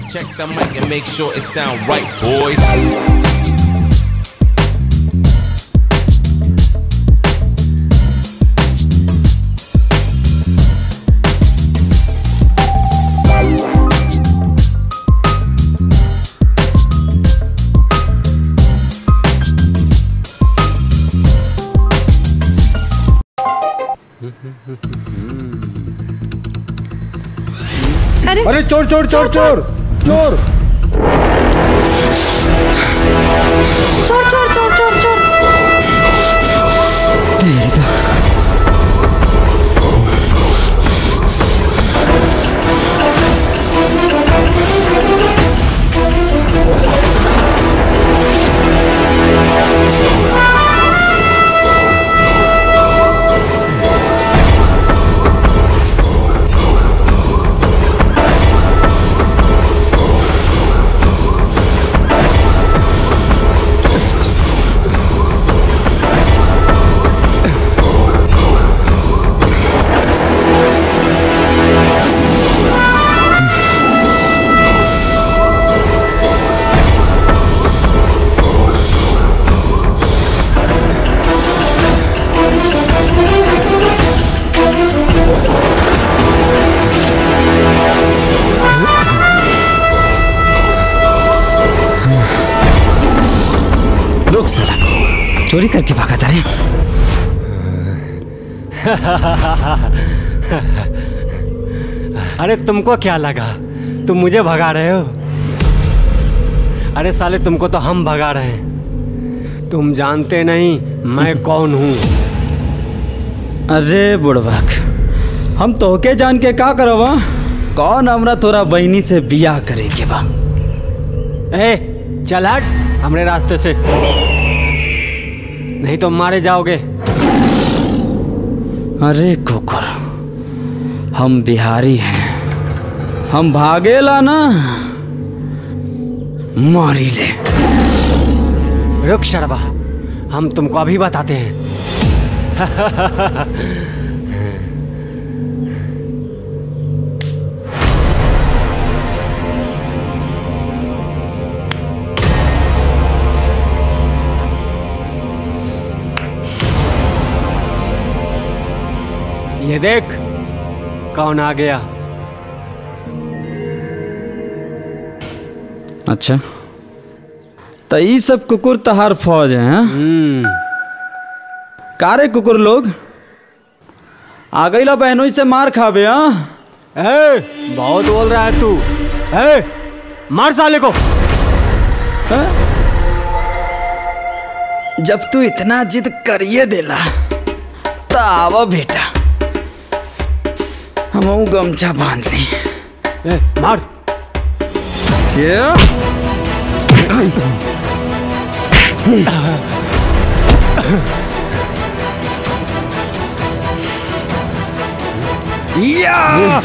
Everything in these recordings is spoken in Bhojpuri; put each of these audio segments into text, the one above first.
Check the mic and make sure it sound right, boys. अरे अरे चोर चोर चोर चोर चोर चोर चोर चोर चोर चोर रुक साला चोरी करके भागा था रे अरे तुमको क्या लगा तुम मुझे भगा रहे हो अरे साले तुमको तो हम भगा रहे हैं तुम जानते नहीं मैं कौन हूँ अरे बुढ़बाक हम तोहके जान के का करवा कौन हमरा तोरा बहनी से बियाह करे के बा ए चल हट हमरे रास्ते से नहीं तो मारे जाओगे अरे कुकुर हम बिहारी हैं हम भागेला ना मारी ले रुक शर्मा हम तुमको अभी बताते हैं ये देख कौन आ गया अच्छा तो ये सब कुकुर तहार फौज है हाँ? हम्म कारे कुकुर लोग आ गईला बहनों से मार खावे हाँ ए, बहुत बोल रहा है तू ए, मार साले को जब तू इतना जिद करिए देला तो आवा बेटा हम गमछा बांध ली ए, मार क्या या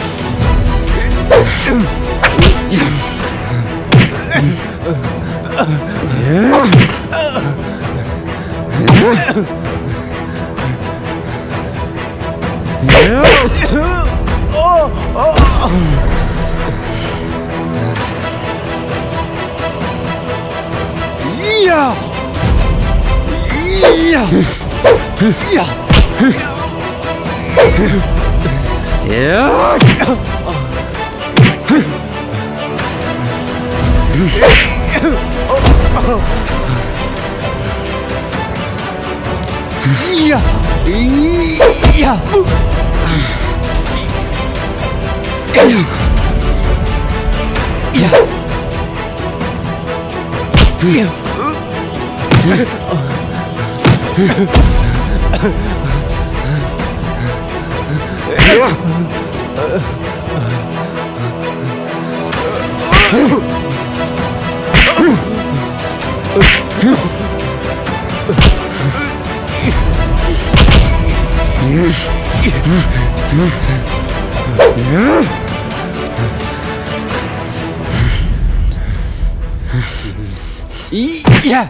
या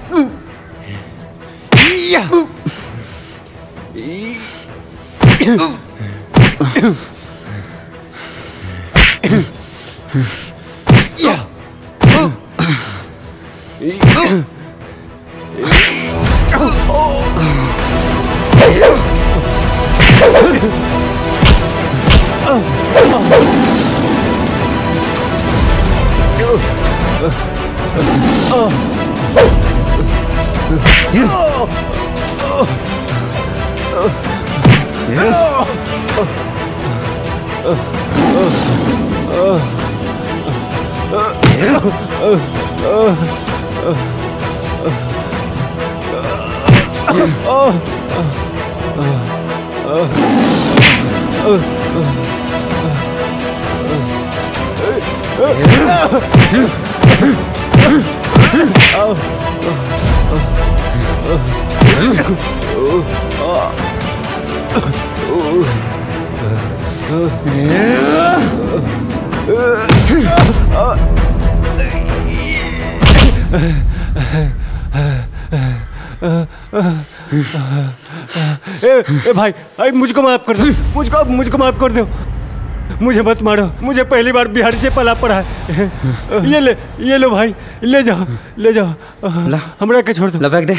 या या ए, ए भाई भाई मुझको माफ कर दो मुझको मुझको माफ कर दो मुझे मत मारो मुझे पहली बार बिहार से पला पड़ा है ये ले ये लो भाई ले जाओ ले जाओ ला। हमरा के छोड़ दो ला फेंक दे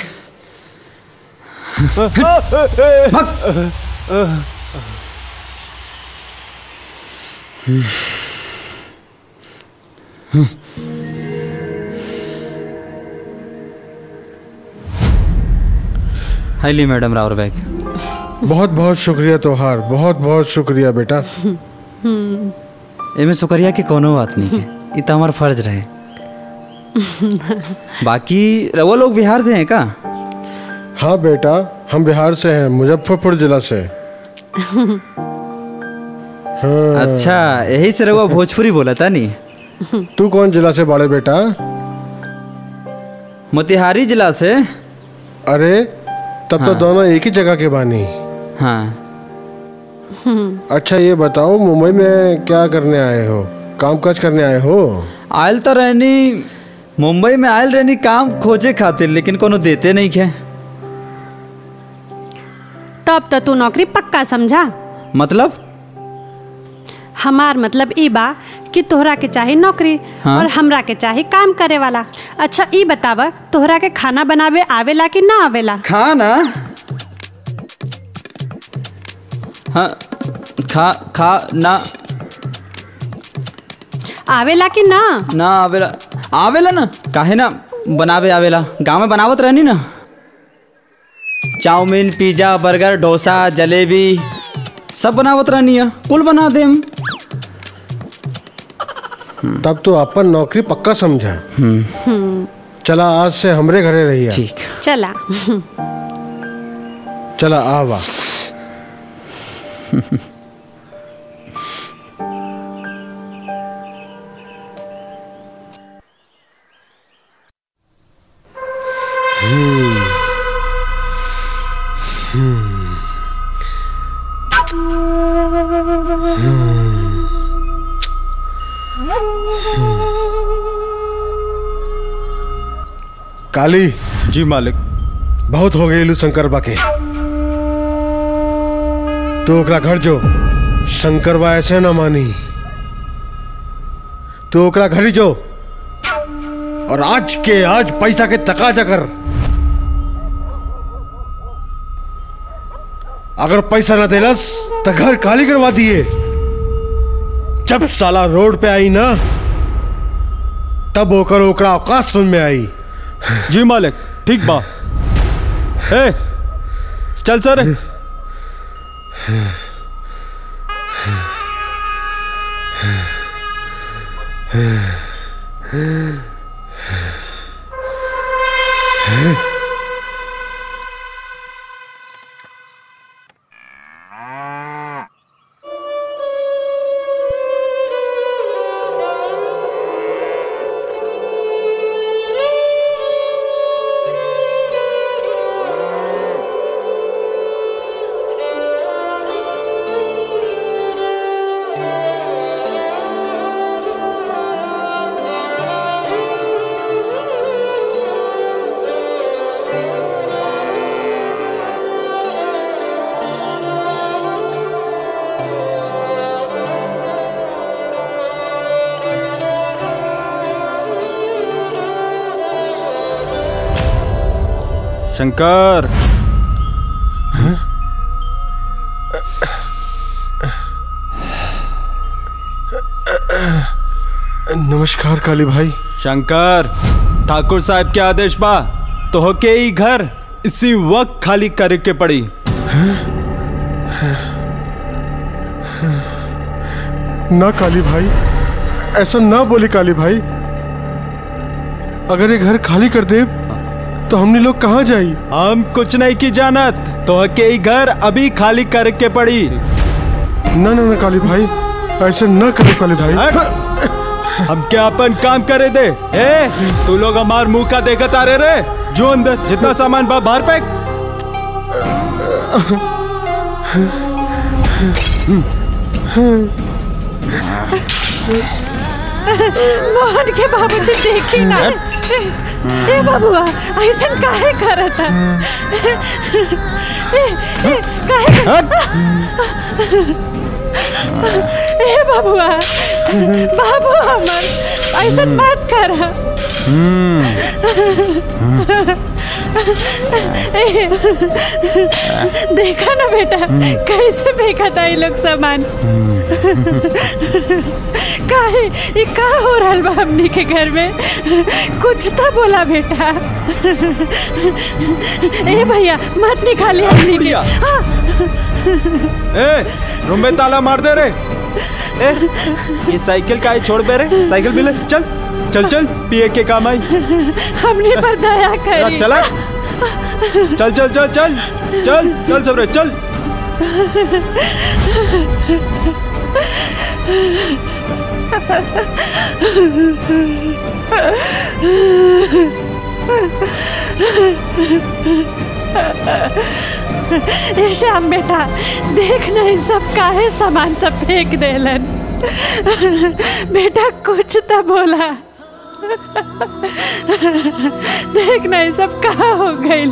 हाईली मैडम रावर बैग बहुत बहुत शुक्रिया तोहार बहुत बहुत शुक्रिया बेटा एमे शुक्रिया की कोनो बात नहीं है ये तो हमारा फर्ज रहे बाकी वो लोग बिहार से हैं का हाँ बेटा हम बिहार से हैं मुजफ्फरपुर जिला से हाँ अच्छा यही से रहुआ भोजपुरी बोला था नहीं तू कौन जिला से बाड़े बेटा मोतिहारी जिला से अरे तब तो दोनों एक ही जगह के बानी हाँ अच्छा ये बताओ मुंबई में क्या करने आए हो काम काज करने आए हो आयल तो रहनी मुंबई में आयल रहनी काम खोजे खातिर लेकिन कोनो देते नहीं खे तब तो तू नौकरी पक्का समझा मतलब हमार मतलब ई बा कि तोहरा के चाही नौकरी हाँ। और हमरा के चाही काम करे वाला अच्छा ई बतावा तोहरा के खाना बनावे आवेला कि ना आवेला खाना हाँ खा खा ना आवेला कि ना ना आवेला आवेला ना काहे ना बनावे आवेला गाँव में बनावत रहनी ना chowmein pizza burger dosa jalebi सब बनावत रहनी है कुल बना देम तब तो अपन नौकरी पक्का समझा चला आज से हमरे घरे रहिए ठीक चला चला आवा काली जी मालिक बहुत हो गई शंकर बा के तो ओकरा घर जो शंकर बा ऐसे ना मानी तो ओकरा घर ही जो और आज के आज पैसा के तकाजा कर अगर पैसा ना देलस तो घर खाली करवा दिए जब साला रोड पे आई ना तब ओकर ओकरा औकात सुन में आई जी मालिक ठीक बा ए चल सर शंकर नमस्कार काली भाई शंकर ठाकुर साहब के आदेश बा तो के ही घर इसी वक्त खाली करे के पड़ी ना काली भाई ऐसा ना बोली काली भाई अगर ये घर खाली कर दे तो हमने लोग कहाँ जाई हम कुछ नहीं की जानत तो के ही घर अभी खाली करे के पड़ी ना ना ना काली भाई ऐसा ना करो काली भाई हट! हम क्या अपन काम करे दे ए तू लोग हमार मुंह का देखत आ रहे रे जो अंदर जितना सामान बा बाहर फेंक मोहन के बाबूजी देखी ना ए बाबुआ ऐसा काहे करत है ए, ए, काहे कर- ए बाबुआ बाबू हमर ऐसा मत कर देखा ना बेटा कैसे फेंका था ये लोग सामान काहे ये का हो रहा बा हमनी के घर में कुछ तो बोला बेटा ए भैया मत निकाली हमनी के बुढ़िया। हाँ, ए रूम में ताला मार दे रे ए ये साइकिल का है छोड़ बे रे साइकिल भी ले चल चल चल पिए के काम आई हमनी पर दया चला करी चला चल चल चल चल चल चल सब रे चल ए श्याम बेटा देख नहीं सब काहे सामान सब फेंक देलन बेटा कुछ तो बोला देख नहीं सब कहा हो गई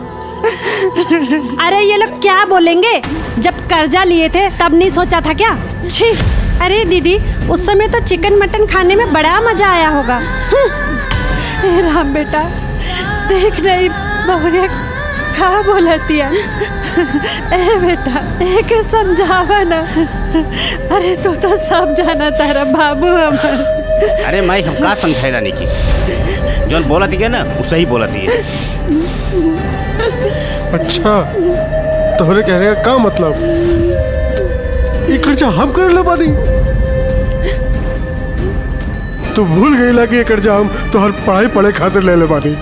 अरे ये लोग क्या बोलेंगे जब कर्जा लिए थे तब नहीं सोचा था क्या छी अरे दीदी उस समय तो चिकन मटन खाने में बड़ा मजा आया होगा ए राम बेटा देख नहीं बहुरिया का बोलती है ए बेटा एक समझावा ना अरे तू तो सब जाना तारा बाबू हमर अरे माई हम का समझाए रानी की जौन बोलती है ना वो सही बोलती है अच्छा तोहरे कहने का का मतलब ये कर्जा हम कर ले बानी तू भूल गईला कि ये कर्जा हम तोहर पढ़ाई पढ़े खातिर ले ले बानी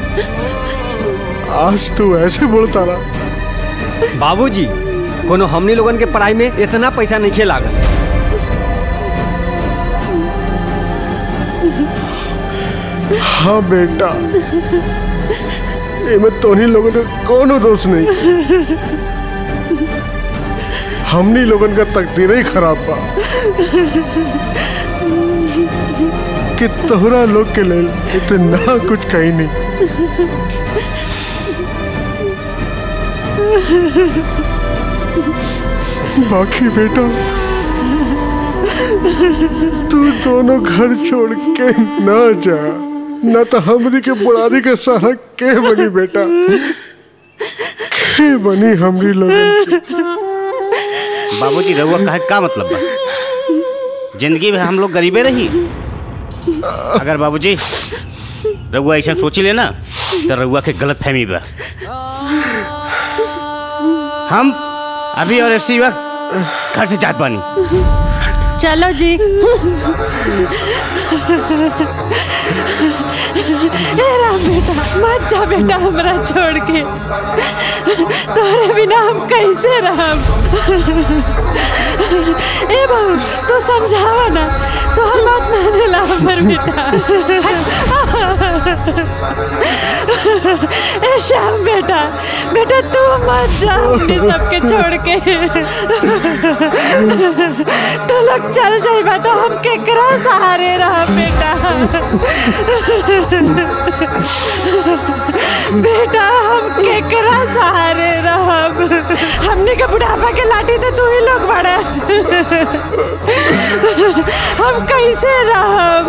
आज तू ऐसे बोलता ना बाबूजी कोनो हमनी लोगन के पढ़ाई में इतना पैसा नहीं खे लागल हाँ बेटा इनमें तोहनी लोगों का कोनो दोष नहीं हमनी लोगन का तकदीर ही खराब बा कि तोहरा लोग के लेल इतना कुछ कही नहीं बाकी बेटा तू दोनों घर छोड़ के ना जा न तो हमरी के बुढ़ारी के सहारा के बनी बेटा के बनी हमरी लोगन की बाबूजी रहुआ कहे का मतलब बा जिंदगी में हम लोग गरीबे रही अगर बाबूजी रहुआ ऐसा सोची लेना तो रहुआ के गलत फहमी बा हम अभी और इसी वक्त घर से जात बानी चलो जी ए राम बेटा मत जा बेटा हमरा छोड़ के तोरे बिना हम कैसे रहब ए बहू तू समझावा ना तोहर बात ना दिला हमर बेटा ए श्याम बेटा बेटा तू मत जा हमनी सबके छोड़ के तू लोग चल जाइबा तो हम केकरा सहारे रह बेटा बेटा हम केकरा सहारे रहब हमने के बुढ़ापा के लाठी तो तू ही लोग बड़ा हम हम कैसे रहब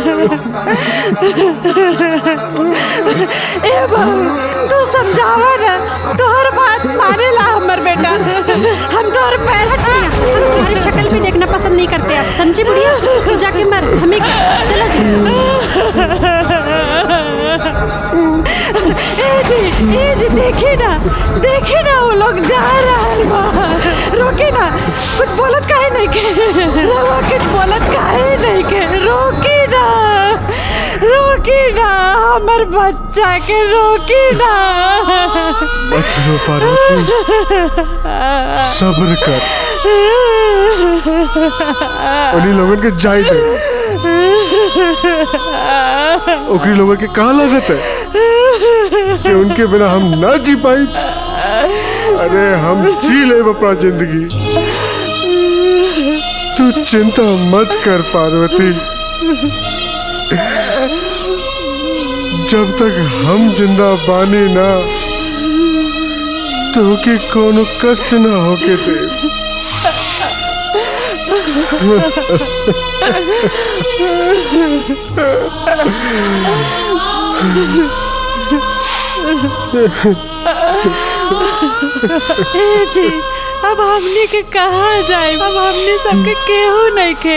ए बहू तू समझावा ना तोहर बात माने ला हमर बेटा हम तोहर पैर हम तुम्हारी शक्ल भी देखना पसंद नहीं करते अब समझी बुढ़िया तू जाके मर हमें क्या चलो जी ए जी ए जी देखी ना देखी ना वो लोग जा रहा बा रोकी ना कुछ बोलत काहे नहीं के रवा कुछ बोलत काहे नहीं के रोकी ना रोकी ना हमर बच्चा के रोकी ना मत रो पार्वती सब्र कर उन्हीं लोगन के जाई दे ओकरी लोगन के कहाँ लागत है कि उनके बिना हम ना जी पाई अरे हम जी ले अपना जिंदगी तू चिंता मत कर पार्वती जब तक हम जिंदा बानी ना तो के कोनो कष्ट ना होके दे ए जी अब हमने के कहाँ जाए अब हमने सबके केहू नहीं के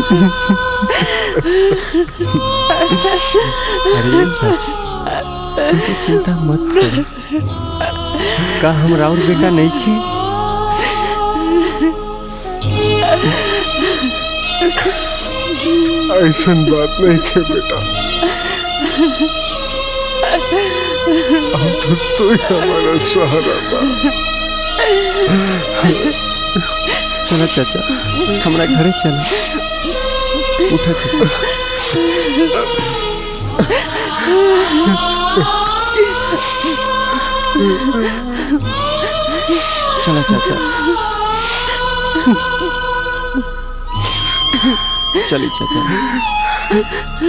अरे चाची तू चिंता मत कर का हम राउर बेटा नहीं खे ऐसा बात नहीं के बेटा अब तो तू ही हमारा सहारा बा चलो चाचा हमारा घरे चलो उठा चाचा चलो चाचा चलिए चाचा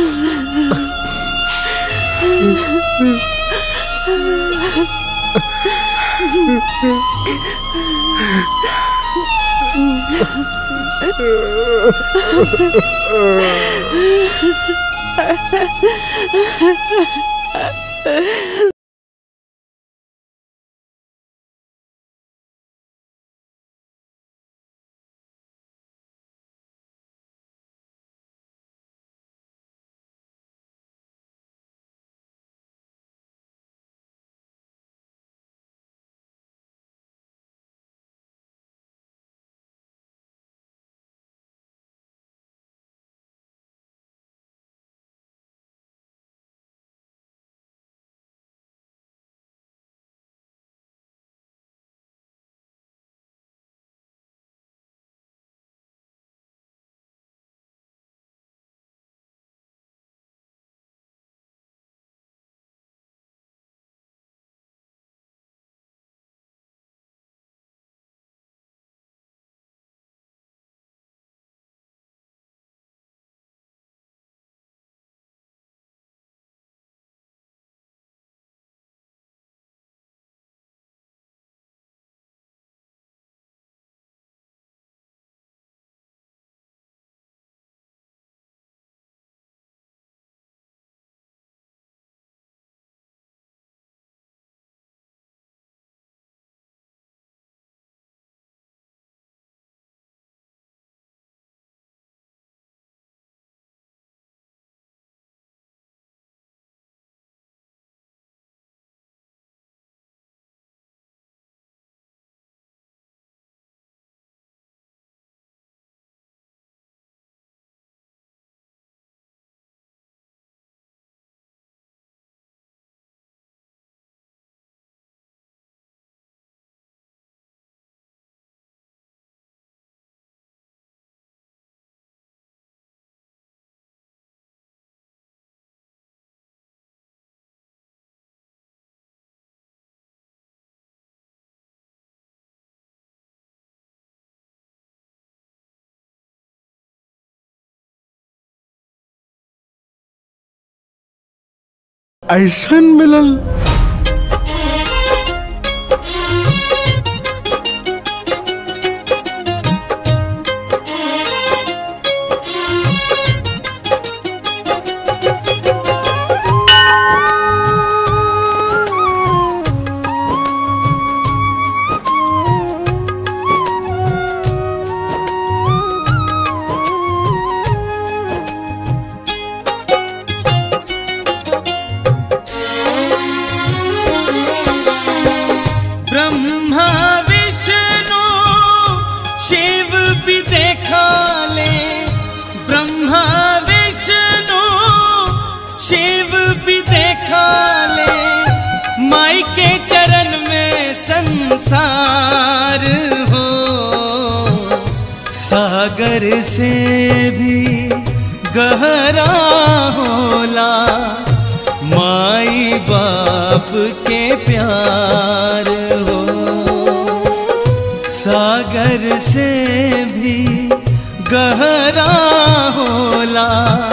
ऐसा मिलल संसार हो सागर से भी गहरा होला माई बाप के प्यार हो सागर से भी गहरा होला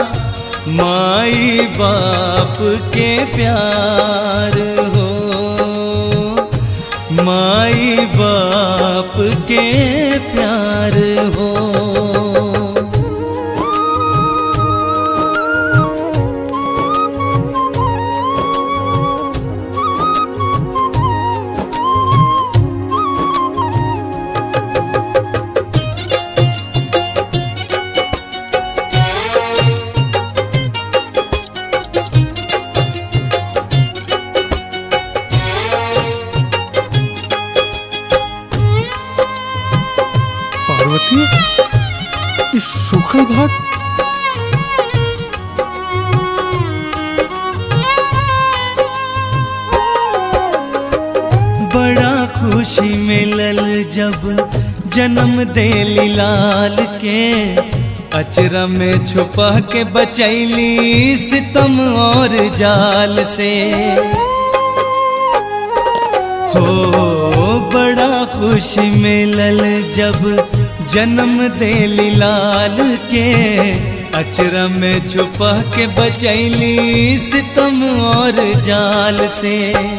माई बाप के प्यार हो माई बाप के प्यार हो पार्वती इस सूखल भात बड़ा खुशी मिलल जब जन्म देली लाल के अचरा में छुपा के बचैली सितम और जाल से हो बड़ा खुशी मिलल जब जन्म देली लाल के अचरा में छुपा के बचैली सितम और जाल से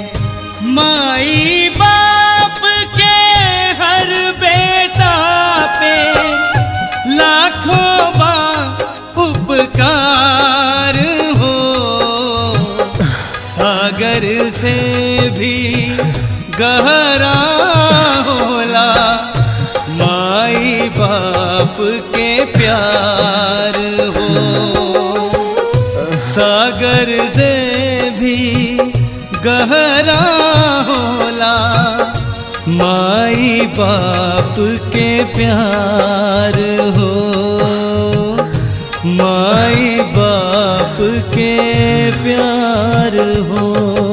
माई बाप के हर बेटा पे लाखों बा उपकार हो सागर से भी गहरा होला माई बाप के प्यार हो सागर से भी गहरा होला माई बाप के प्यार हो माई बाप के प्यार हो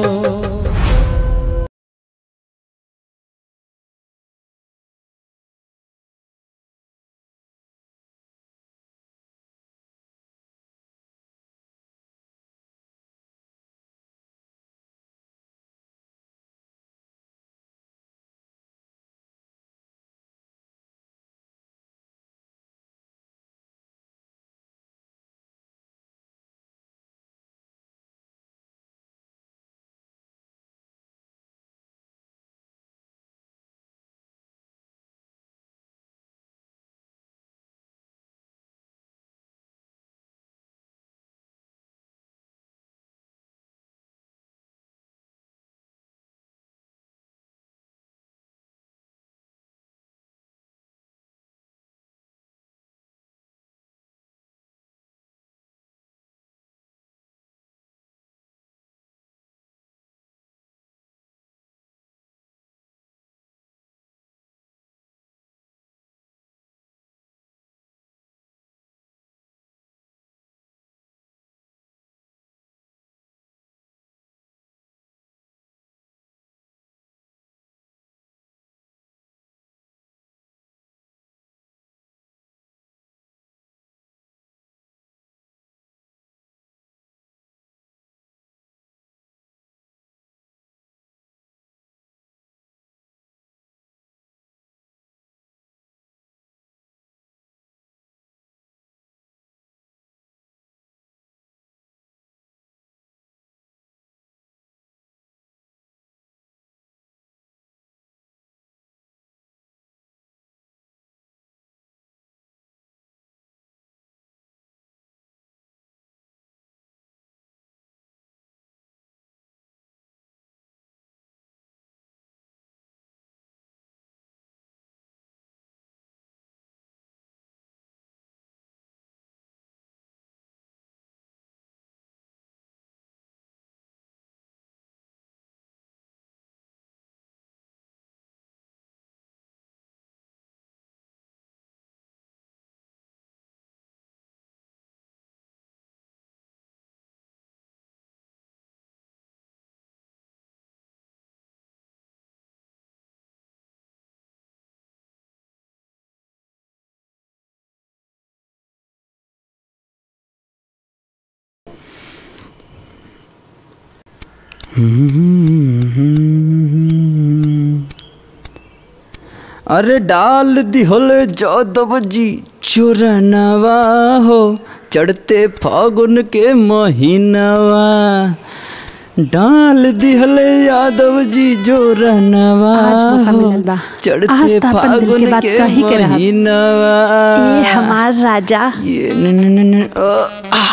अरे डाल दिहल जादव जी चोरनवा हो चढ़ते फागुन के महीनवा डाल दिहल यादव जी जोरनवा आज मौका हो मिलल बा। चढ़ते आज तो अपन दिल के फागुन बात के कही के रहब। महीनवा ए हमार राजा ये न न न न अ, आ।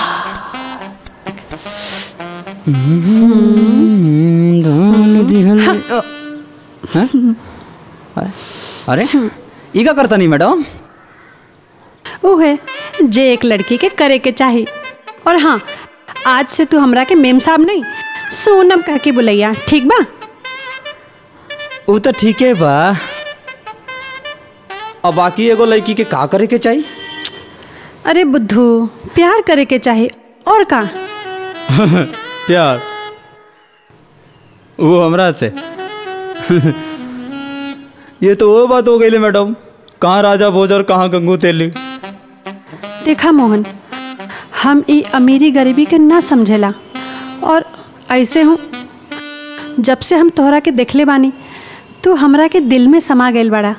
हम्म, डाल दिहल अ, हैं? अरे ई का करता नहीं मैडम वो है जे एक लड़की के करे के चाही और हाँ आज से तू हमरा के मेम साहब नहीं सोनम कह के बुलैया ठीक बा वो तो ठीक है बा अब बाकी एगो लड़की के का करे के चाहिए अरे बुद्धू प्यार करे के चाही और का प्यार वो हमरा से ये तो वो बात हो गई मैडम कहाँ राजा भोज और कहाँ गंगू तेली देखा मोहन हम ई अमीरी गरीबी के ना समझेला और ऐसे हूँ जब से हम तोहरा के देखले बानी तू हमरा के दिल में समा गईल बड़ा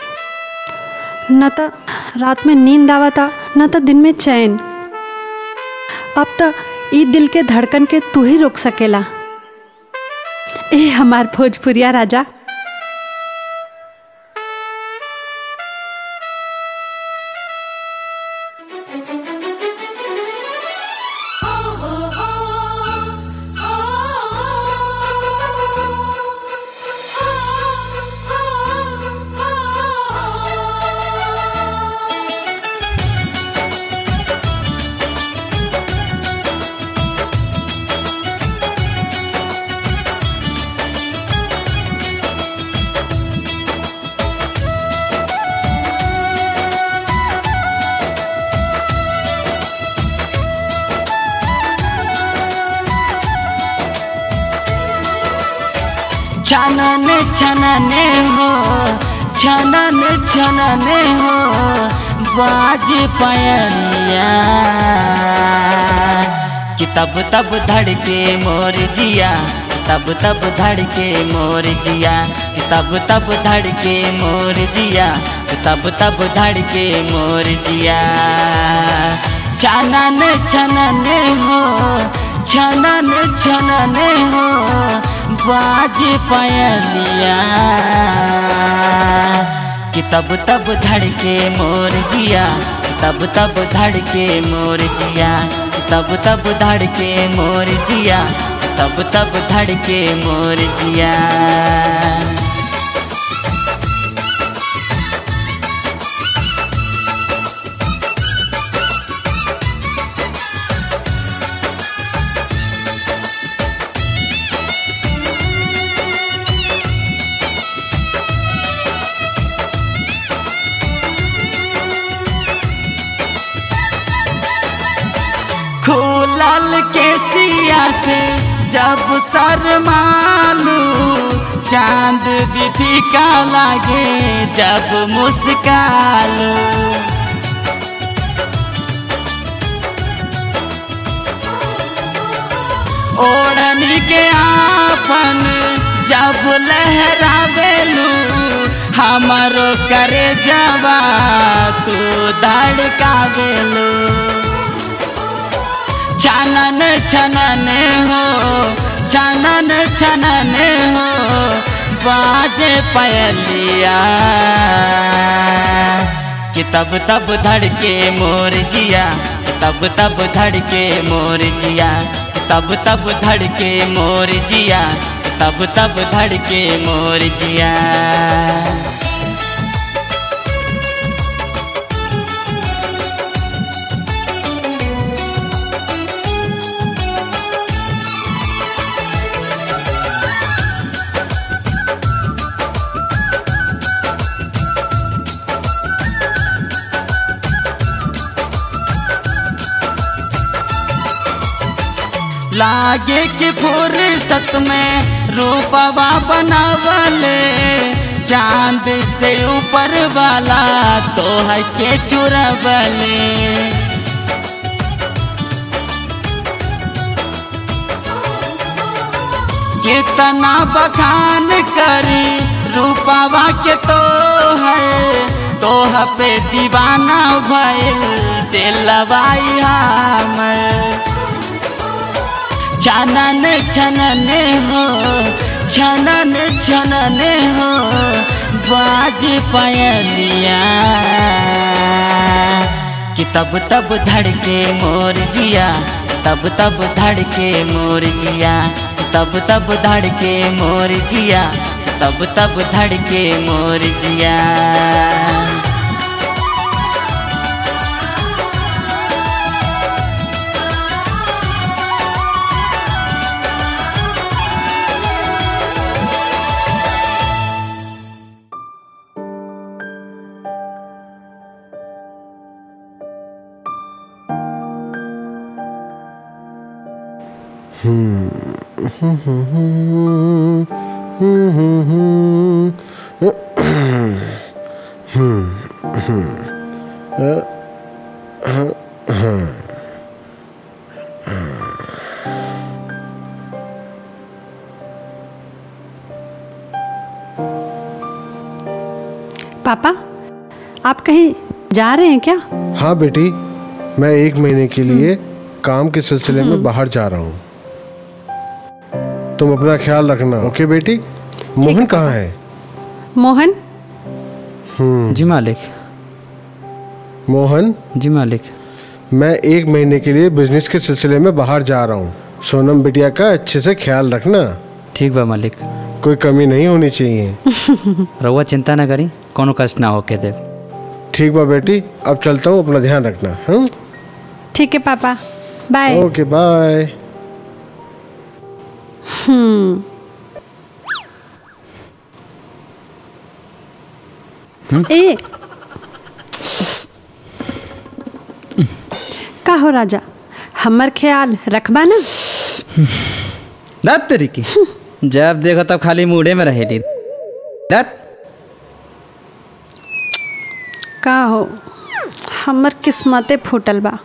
न त रात में नींद आवता न त दिन में चैन अब त ई दिल के धड़कन के तू ही रोक सकेला ए हमार भोजपुरिया राजा छनन छनने हो छनन छनने हो बाज पायलिया कि तब तब धड़के मोर जिया तब तब धड़के मोर जिया कि तब तब धड़के मोर जिया कि तब तब धड़के मोर जिया छनन छनने हो छनन छनने हो बाज पायलिया कि तब तब धड़के मोर जिया तब तब धड़के मोर जिया तब तब धड़के मोर जिया तब तब धड़के मोर जिया खुलल के सिया से जब शरमालू चांद दीदी का लागे जब मुस्कालू ओढ़नी के आपन जब लहरावेलू हमारो करे जवा तू धड़कावेलू छनन छनन हो छनन छनन हो बाजे पयलिया कि तब तब धड़के मोर जिया तब तब धड़के मोर जिया तब तब धड़के मोर जिया तब तब धड़के मोर जिया लागे के फुर्सत में रूपवा बनावले चांद से ऊपर वाला तो है के चुरवले कितना बखान करी रूपावा के तो है तोह पे दीवाना भइल दिलवाई हमर छनन छनन हो छनन छनन हो बाज पयलिया कि तब तब धड़के मोर जिया तब तब धड़के मोर जिया तब तब धड़के मोर जिया तब तब धड़के मोर जिया पापा आप कहीं जा रहे हैं क्या हाँ बेटी मैं एक महीने के लिए काम के सिलसिले में बाहर जा रहा हूँ तुम अपना ख्याल रखना ओके बेटी मोहन कहाँ है मोहन जी मालिक मोहन जी मालिक मैं एक महीने के लिए बिजनेस के सिलसिले में बाहर जा रहा हूँ सोनम बिटिया का अच्छे से ख्याल रखना ठीक बा मालिक कोई कमी नहीं होनी चाहिए रउआ चिंता ना करी कोनो कष्ट ना होके दे ठीक बा बेटी अब चलता हूँ अपना ध्यान रखना हाँ ठीक है पापा बाय ओके बाय हम्म ए का हो राजा हमर ख्याल रखबा ना दत तरीकी जब देखो तब खाली मूडे में रहेली दत का हो हमर किस्मते फूटल बा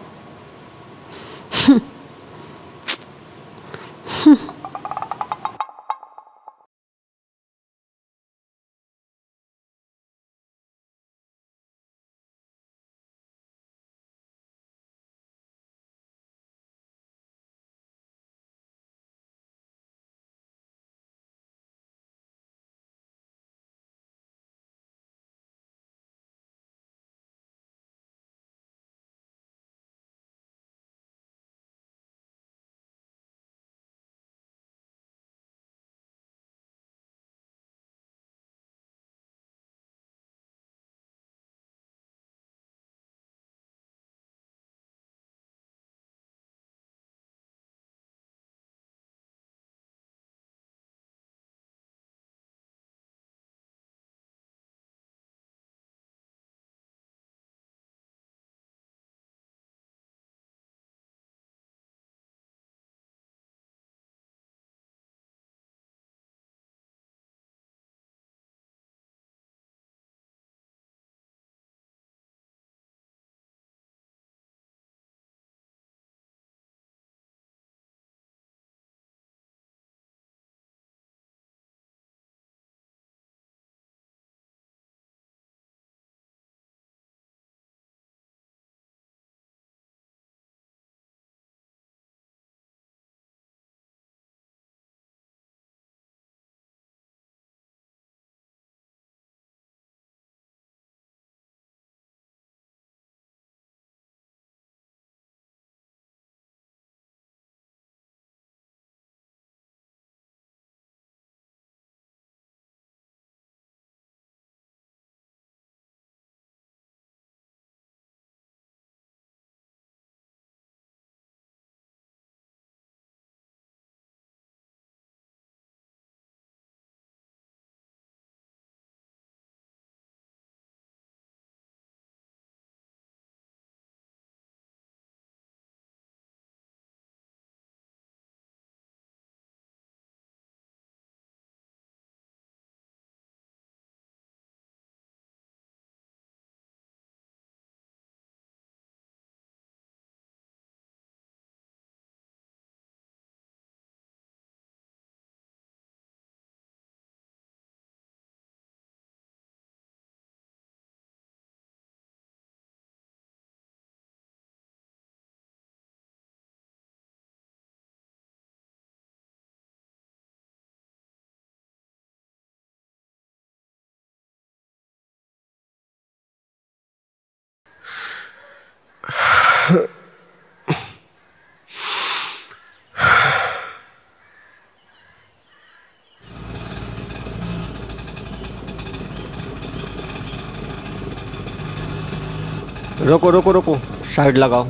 रोको रोको रोको साइड लगाओ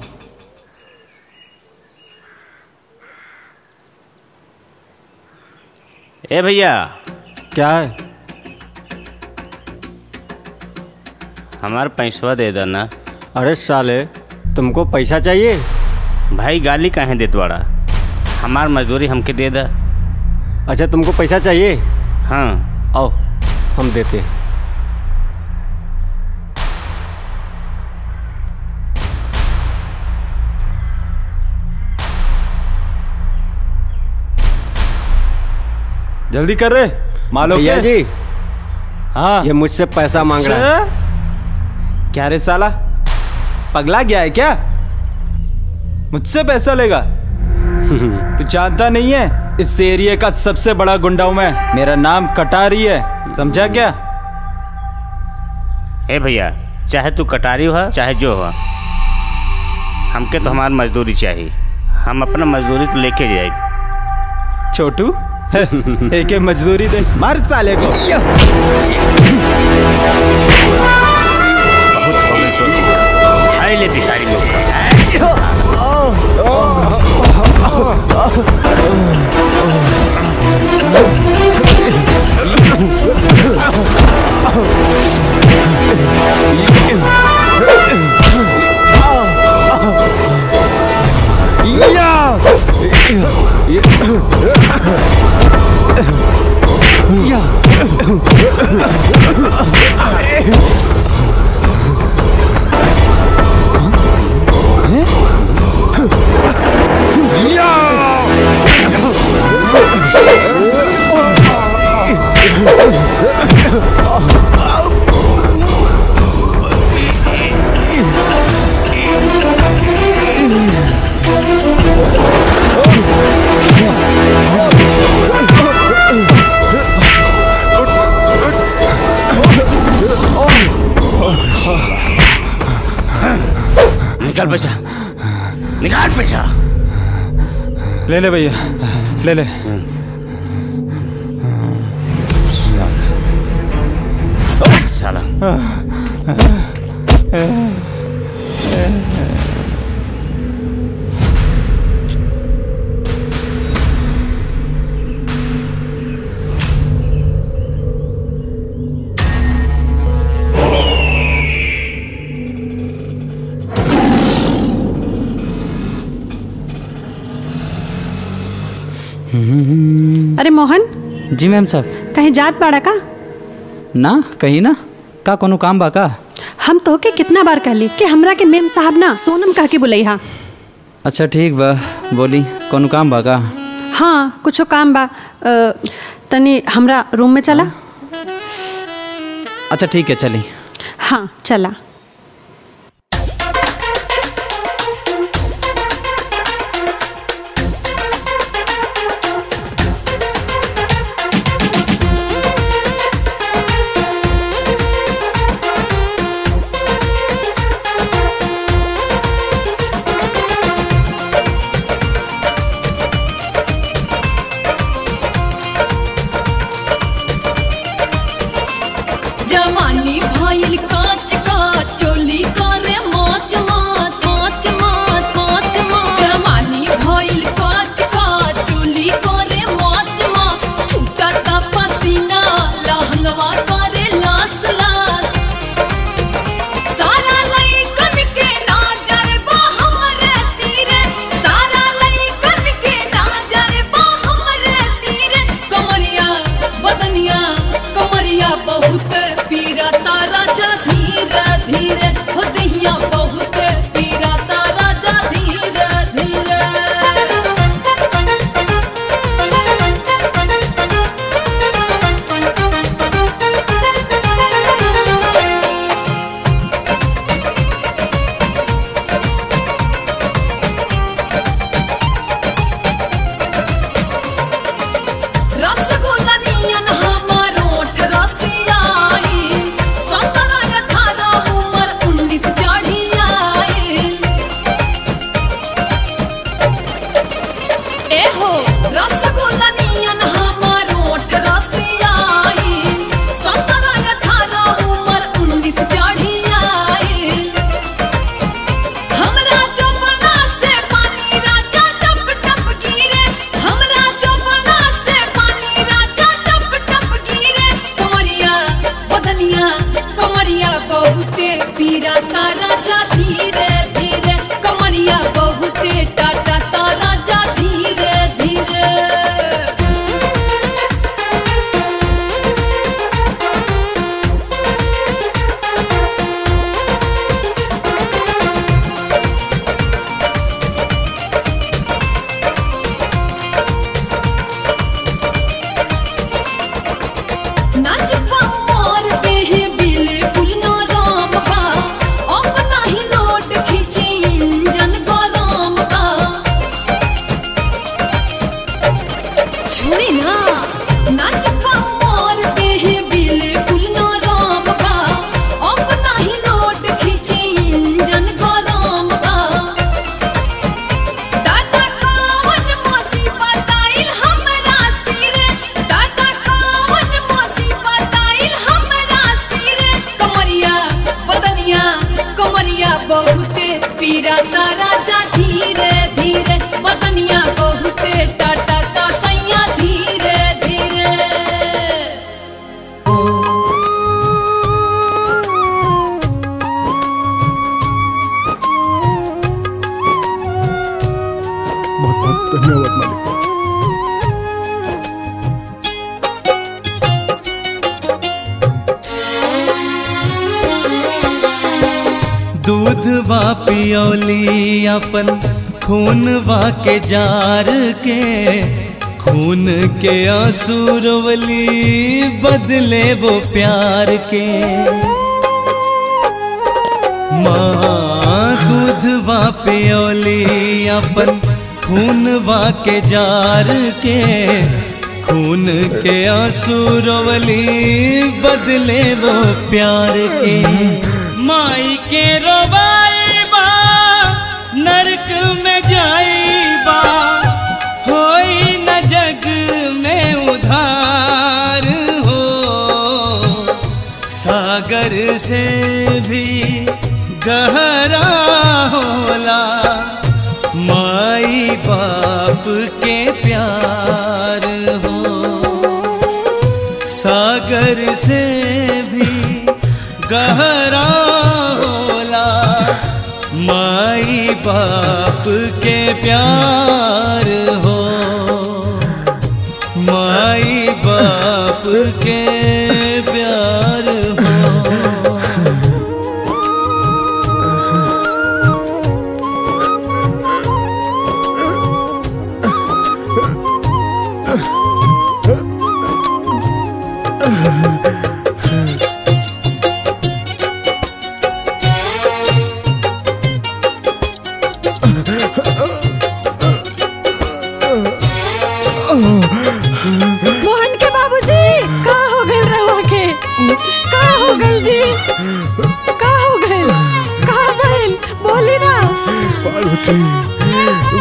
ए भैया क्या है हमारा पैसवा दे देना अरे साले तुमको पैसा चाहिए भाई गाली काहे देत बड़ा हमार मजदूरी हमके दे दा अच्छा तुमको पैसा चाहिए हाँ आओ हम देते हैं जल्दी कर रे मालो भैया के जी हाँ ये मुझसे पैसा मांग रहा है छे? क्या रे साला पगला गया है क्या मुझसे पैसा लेगा तू जानता नहीं है इस एरिया का सबसे बड़ा गुंडा हूं मैं मेरा नाम कटारी है समझा क्या ए भैया चाहे तू कटारी हो चाहे जो हो हमके तो हमार मजदूरी चाहिए हम अपना मजदूरी तो लेके जाए छोटू एक एक मजदूरी दे मार साले को बहुत हो गए तो खाई ले भिखारी लोग निकाल पैसा निकाल पैसा ले ले भैया ले ले साला अरे मोहन जी मैम साहब कहीं जात बाड़ा का ना कहीं ना का कोनो काम बा का हम तो के कितना बार कहली कि हमरा के मेम साहब ना सोनम कह के बुलई हा अच्छा ठीक बा बोली कोनो काम बा का हाँ कुछो काम बा अ, तनी हमरा रूम में चला अच्छा ठीक है चली हाँ चला जवानी भइल काच का चोली करे माच माच माच माच माच माच जवानी भइल काच का चोली करे माच माच छूटा ता पसीना लहंगवा करे लास लास सारा लइकन के नजर बा हमरे तीरे सारा लइकन के नजर बा हमरे तीरे कमरिया बदनिया कमरिया बहुत पीरा गिरा राजा धीरे धीरे बदनिया बहुते टाटा का सैया धीरे धीरे बहुत बहुत धन्यवाद मालिक दूध वा पियोली अपन खून वा के जार के खून के आंसू रोवली बदले वो प्यार के माँ दूध वा पियोली अपन खून वा के जार के खून के आंसू रोवली बदले वो प्यार के माई के रोबाई बा नरक में जाई बा होई न जग में उधार हो सागर से भी गहरा होला माई बाप के प्यार हो सागर से भी गहरा होला माई बाप के प्यार हो माई बाप के प्यार हो मोहन के बाबूजी का हो गइल रहुआ के का हो गइल जी का हो गइल का भइल बोली ना पार्वती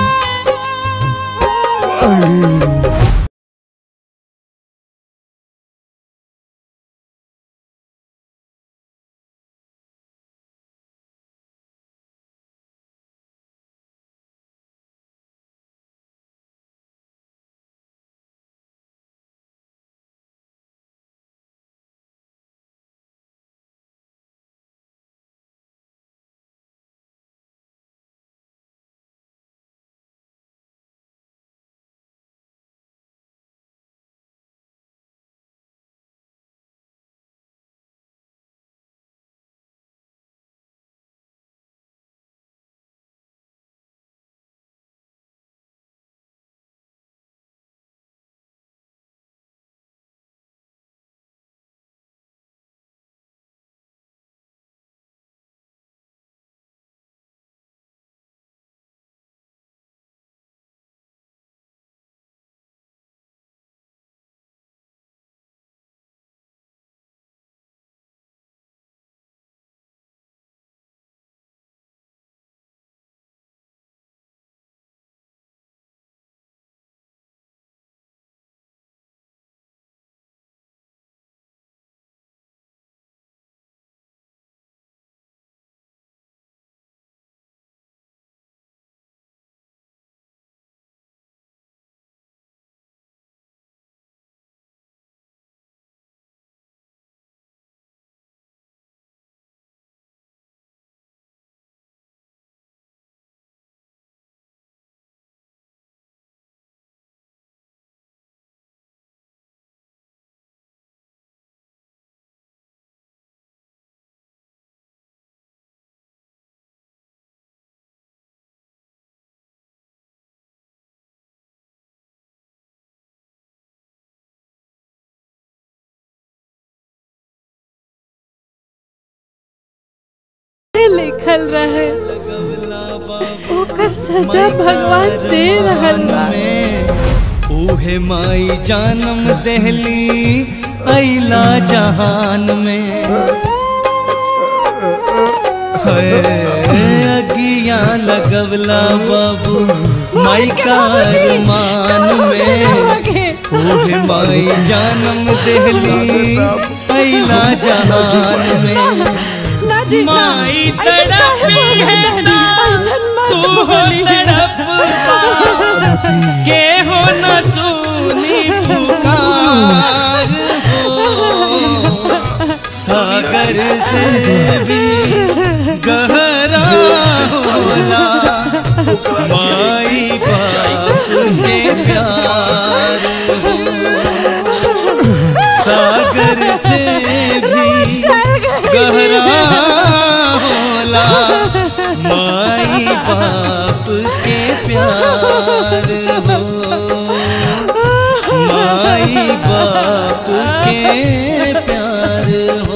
लिखल रहे ओकर सजा भगवान दे रहल बा उहे माई जानम देहली अला जहान में है अगिया लगवला बाबू माई का अरमान में उहे माई जानम देहली अला जहान में ना जी ना माई ऐसे काहे तड़पी बोल रहे है डैडी? ऐसे से भी गहरा होला माई बाप के प्यार सागर से भी गहरा होला माई बाप के प्यार हो माई बाप के प्यार हो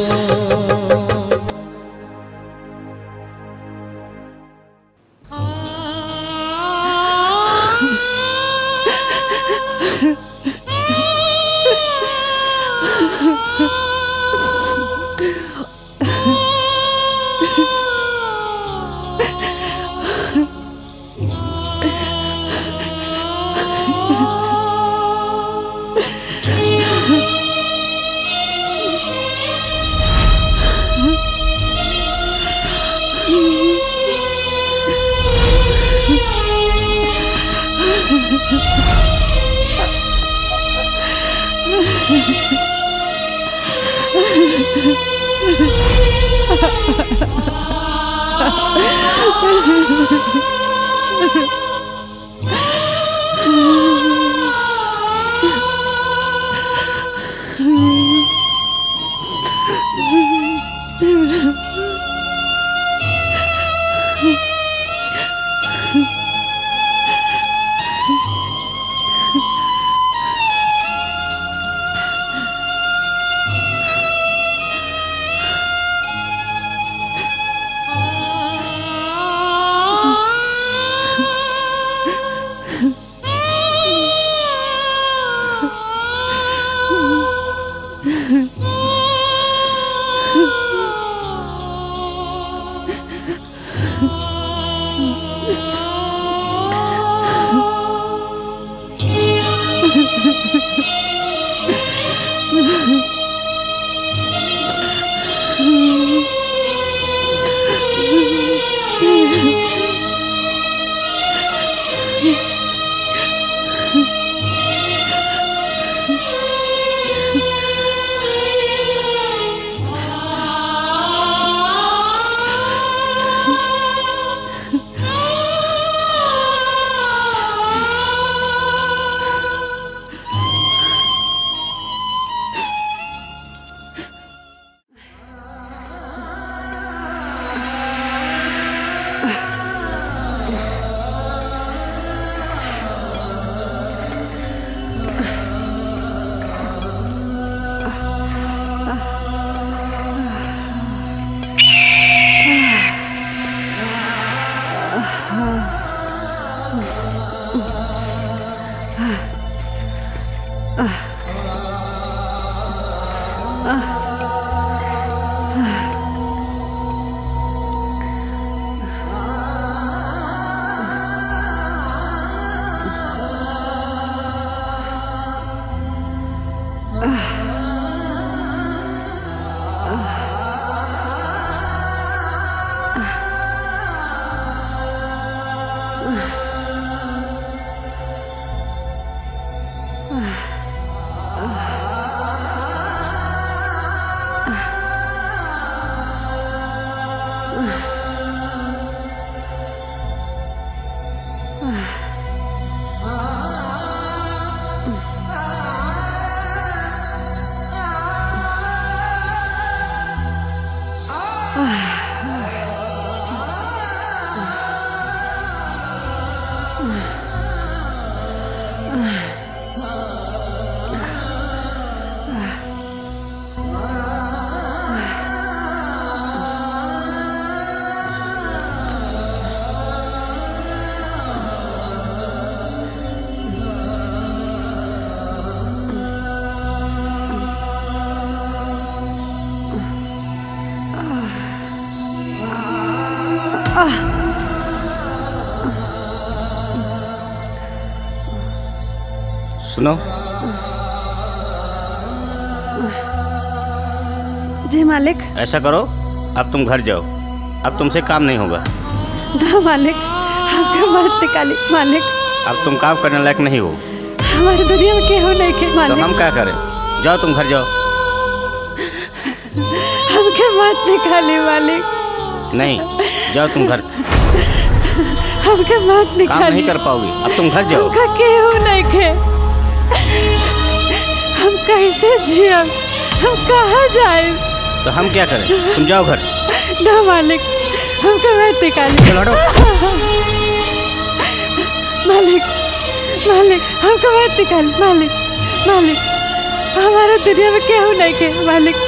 सुनो जी मालिक ऐसा करो अब तुम घर जाओ अब तुमसे काम नहीं होगा ना मालिक आपके मत निकाली मालिक अब तुम काम करने लायक नहीं हो हमारी दुनिया में केहू नहीं के तो मालिक हम क्या करें जाओ तुम घर जाओ हम हमके मत निकाली मालिक नहीं जाओ तुम घर हमके मत काम निकाली नहीं कर पाओगी अब तुम घर जाओ हमका केहू नहीं खे हम कैसे जियब हम कहाँ जाए तो हम क्या करें तुम जाओ घर ना मालिक हमके मत निकाली चलो हटो मालिक मालिक हमको मत निकाली मालिक मालिक हमारा दुनिया में केहू नहीं के मालिक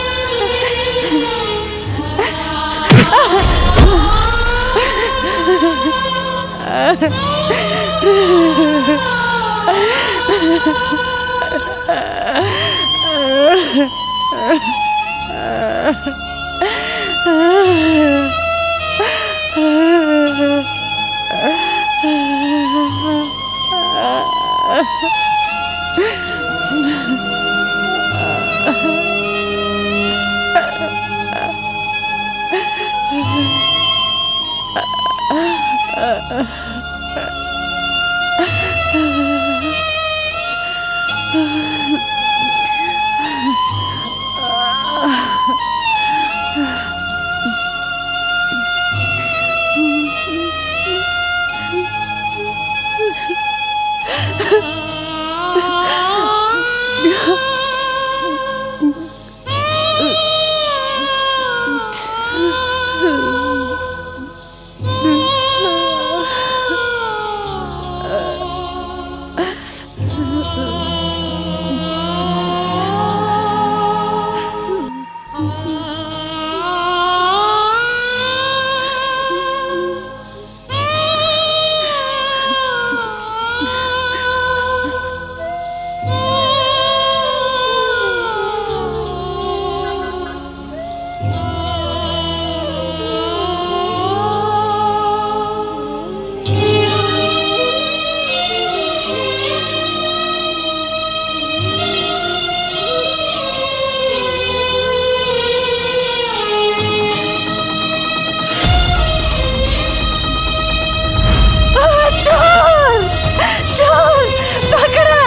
चोर चोर पकड़ा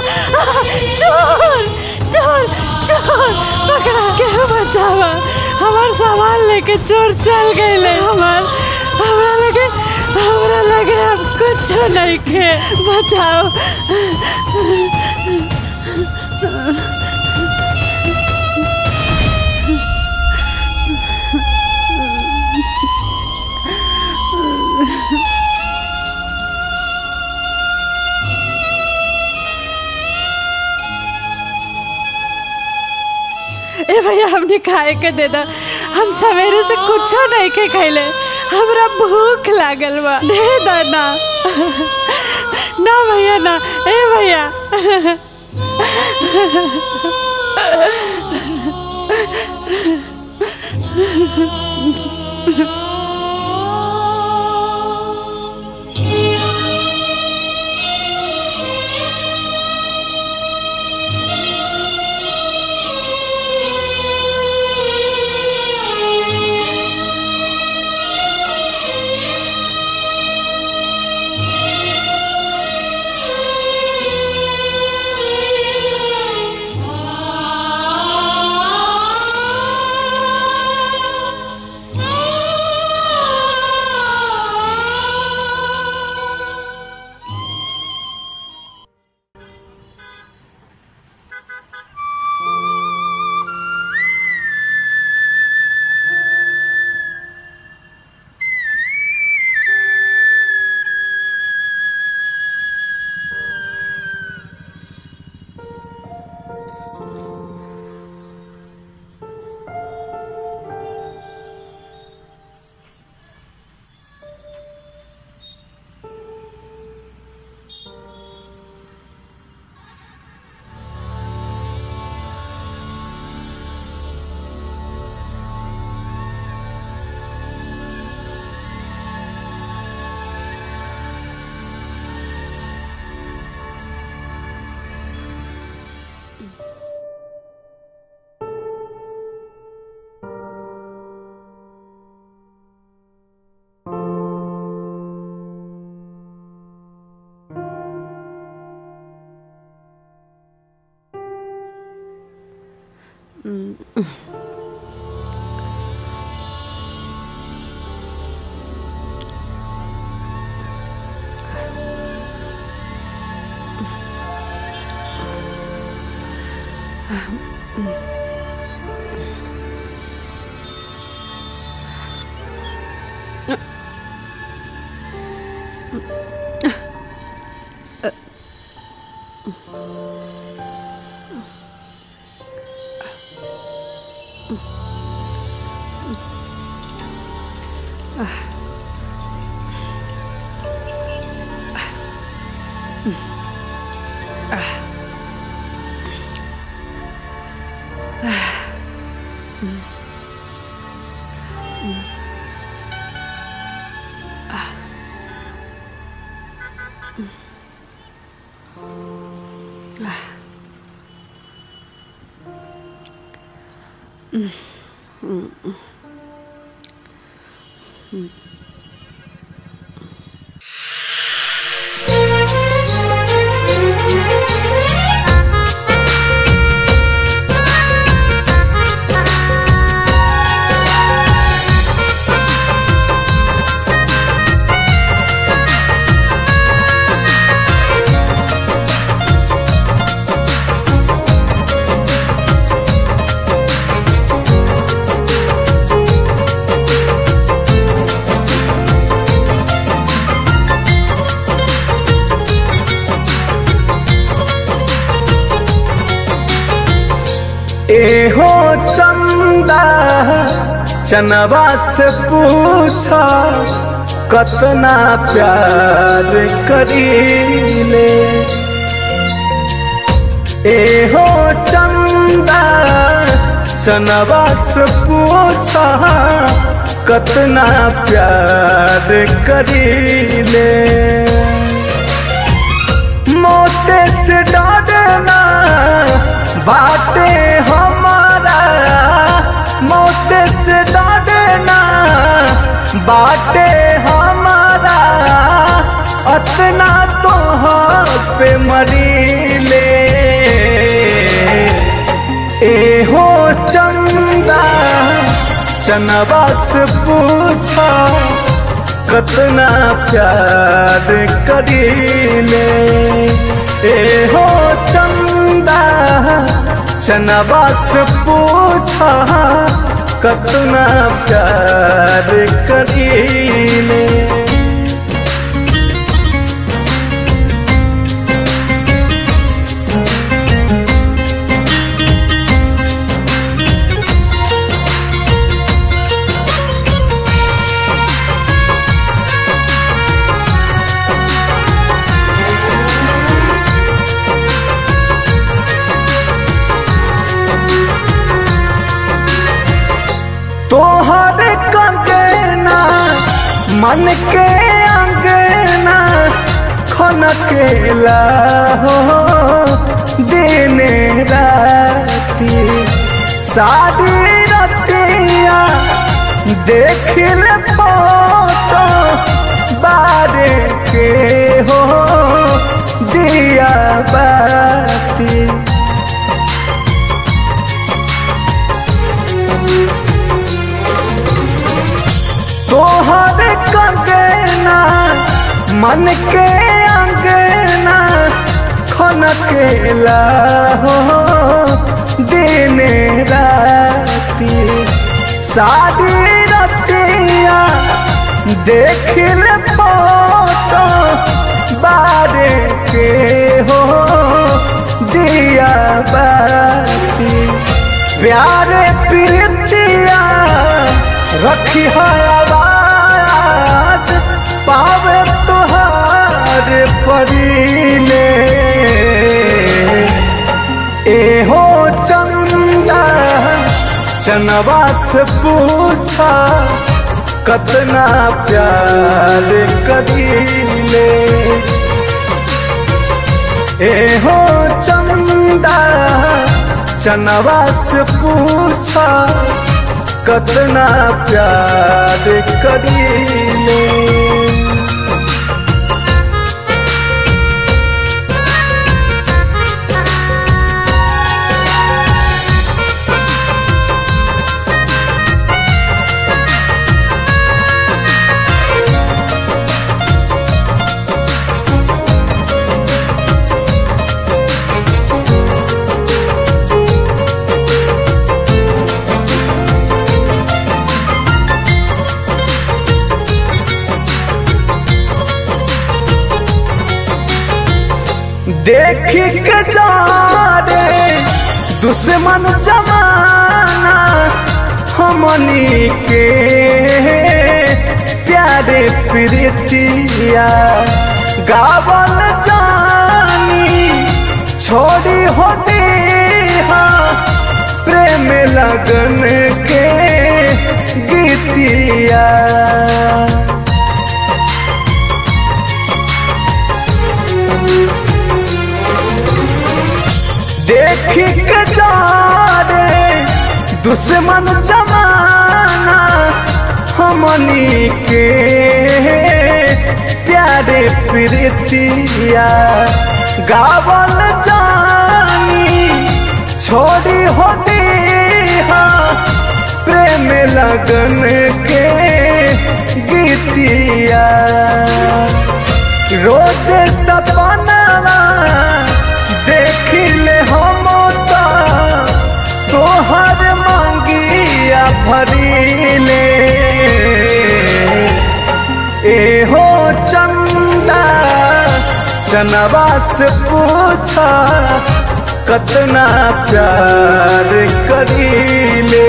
चोर चोर चोर पकड़ा के बचावा हमार सामान लेके चोर चल गए हमार हमरा लगे हमरा लगे अब कुछ नहीं के बचाओ ए भैया हमने खाए के दे दा हम सवेरे से कुछ नहीं के खैले हमरा भूख लागल बा दे दा ना ना भैया ना ए भैया एहो चंदा चनवा से पूछा कतना प्यार करीले एहो चंदा चनवा से पूछा कतना प्यार करीले मोते से डरना बाटे हमारा मोते से डरना बाटे हमारा अतना तो पे मरीले एहो चंदा चनवा से पूछा कतना प्यार करीले एहो चंदा चनवा से पूछा कतना प्यार करीले तोहर कंगना मन के अंगना खनकेला हो दिन राती सारी रतिया देखिल फोटो बारे के हो दिया बाती तोहर कंगना मन के अंगना खनकेला हो दिन राती सारी रतिया देखिल फोटो बारे के हो दिया बाती प्यारे प्रीतिया रखी है आवाज पावे तुहार परीले एहो चंदा चनवा से पूछा कतना प्यार करीले एहो चंदा चनवा से पूछा कतना प्यार करीले देख के जा रे दुश्मन जमाना हमनी के प्यारे प्रीतिया गावल जानी छोड़ी होती प्रेम लगन के गीतिया देख के जा रे दुश्मन जमाना हमनी के प्यारे प्रीतिया गावल जानी छोड़ी होती प्रेम लगन के गीतिया रोज सपना देख ले हम तोहर मांगिया भरीले ए हो चंदा चनवा से पूछा कतना प्यार करीले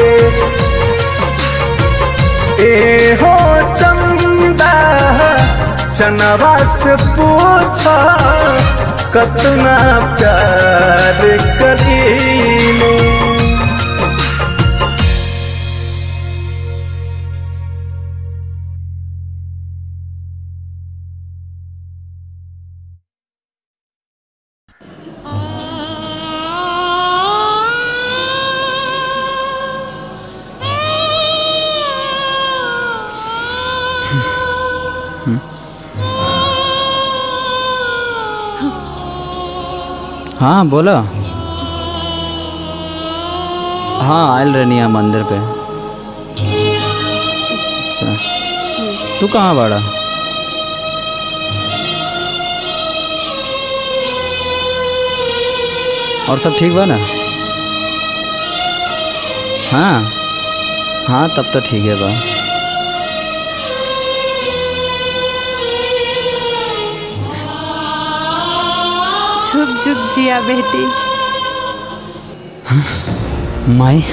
ए हो चंदा चनवा से पूछा कतना प्यार करीले हाँ बोलो हाँ आयल रहनी मंदिर पे अच्छा तू कहाँ बाड़ा और सब ठीक बा ना हाँ हाँ तब तो ठीक है बा झुक झुक जिया बेटी माई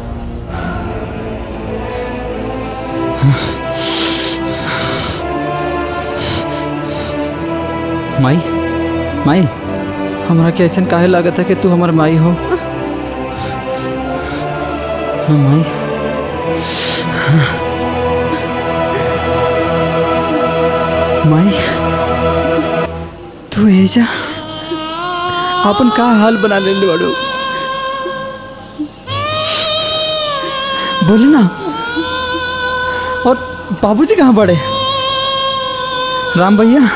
माई माई हमरा के ऐसा काहे लागत है कि तू हमार माई हो हाँ माई माई तू एजा अपन का हाल बना ले बड़ू बोले ना और बाबूजी कहाँ पड़े राम भैया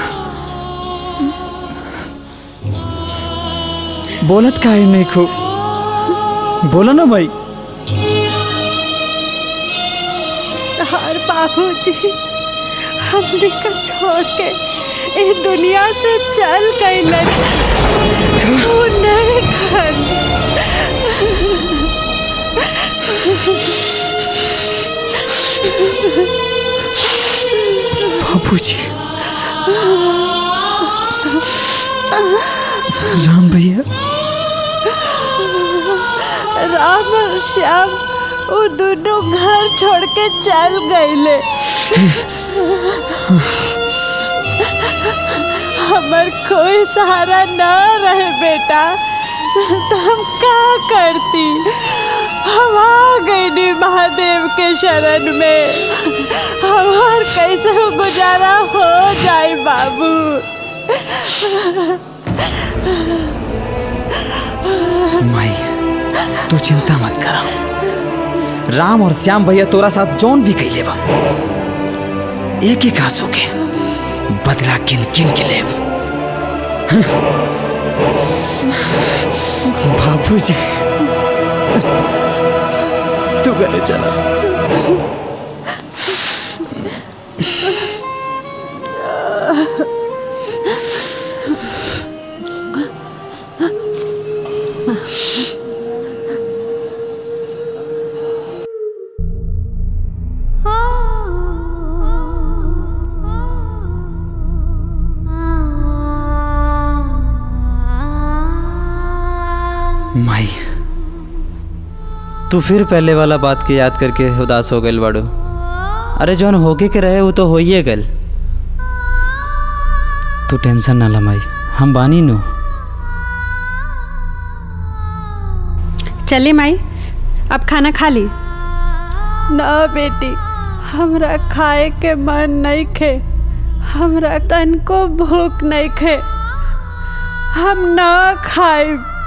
बोलत काहे नहीं खूब बोलो ना भाई हर बाबूजी हमने का छोड़ के इस दुनिया से चल गई वो नहीं खाने बाबूजी राम भैया राम और श्याम वो दोनों घर छोड़ के चल गए हमार कोई सहारा ना रहे बेटा तो हम का करती हम आ गए महादेव के शरण में हमार कैसे गुजारा हो जाए बाबू माई तू चिंता मत करा राम और श्याम भैया तोरा साथ जौन भी कैले बा एक एक आंसू के बदला किन किन के ले बाबूजी तू घरे चला आ माई तू फिर पहले वाला बात के याद करके उदास हो गई बाड़ू अरे जौन होके के रहे वो तो होइए गल तू टेंशन ना ला माई हम बानी नो चले माई अब खाना खा ली ना बेटी हमरा खाए के मन नहीं खे हमरा तन को भूख नहीं खे हम ना खाए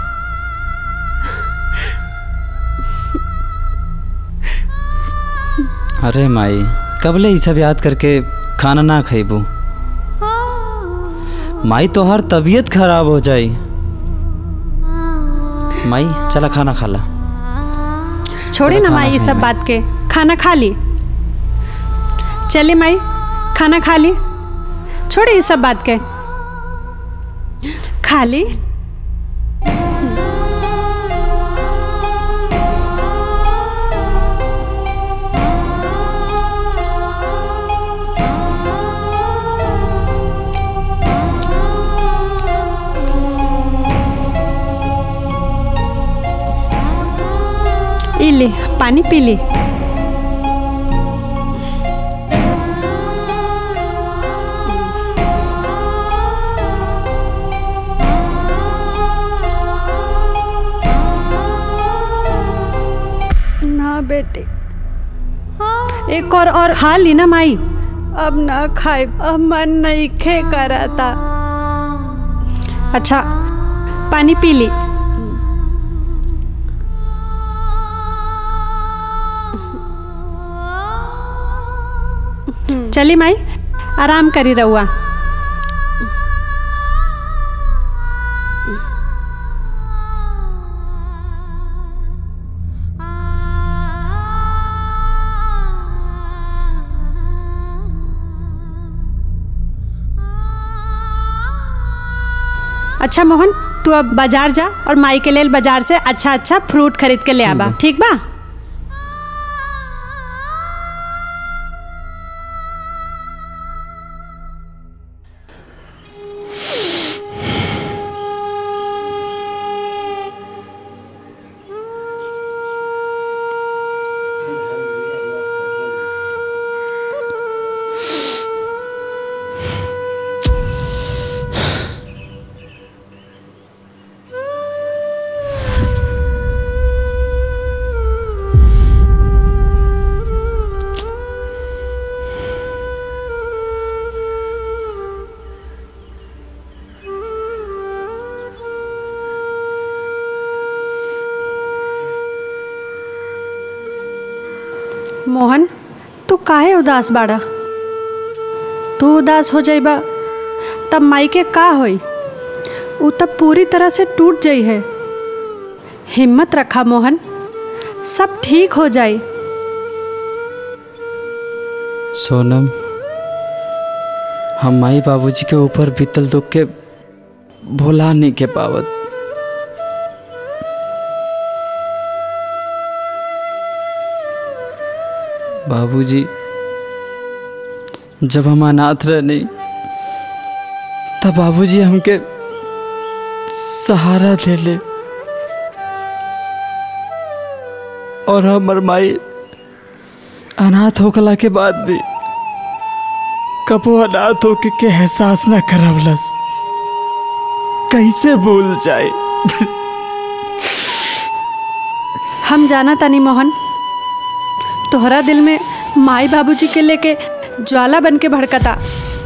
अरे माई कबले ये सब याद करके खाना ना खइबू माई तो हर तबीयत खराब हो जाई माई चला खाना खा ला छोड़ी चलो ना खाना माई ये खाएं सब माई। बात के खाना खा ली चले माई खाना खा ली छोड़ी ये सब बात के खा ली ई ले पानी पी ली ना बेटी एक और और खा ली ना माई अब ना खाए अब मन नहीं खे कराता अच्छा पानी पी ली चली माई आराम करी रहुआ अच्छा मोहन तू अब बाजार जा और माई के लेल बाजार से अच्छा अच्छा फ्रूट खरीद के ले आबा ठीक बा मोहन तू काहे उदास बाड़ा तू उदास हो जाइबा तब माई के का होई उ तब पूरी तरह से टूट जाई है हिम्मत रखा मोहन सब ठीक हो जाई सोनम हम माई बाबूजी के ऊपर बीतल दुख के भुला नहीं के पावत बाबूजी जब हम अनाथ रहनी तब बाबूजी हमके सहारा देले और हमर माई अनाथ होकला के बाद भी कबो अनाथ होके के एहसास न करवलस कैसे भूल जाए हम जाना तानी मोहन तोहरा दिल में माई बाबूजी के लेके ज्वाला बन के भड़कता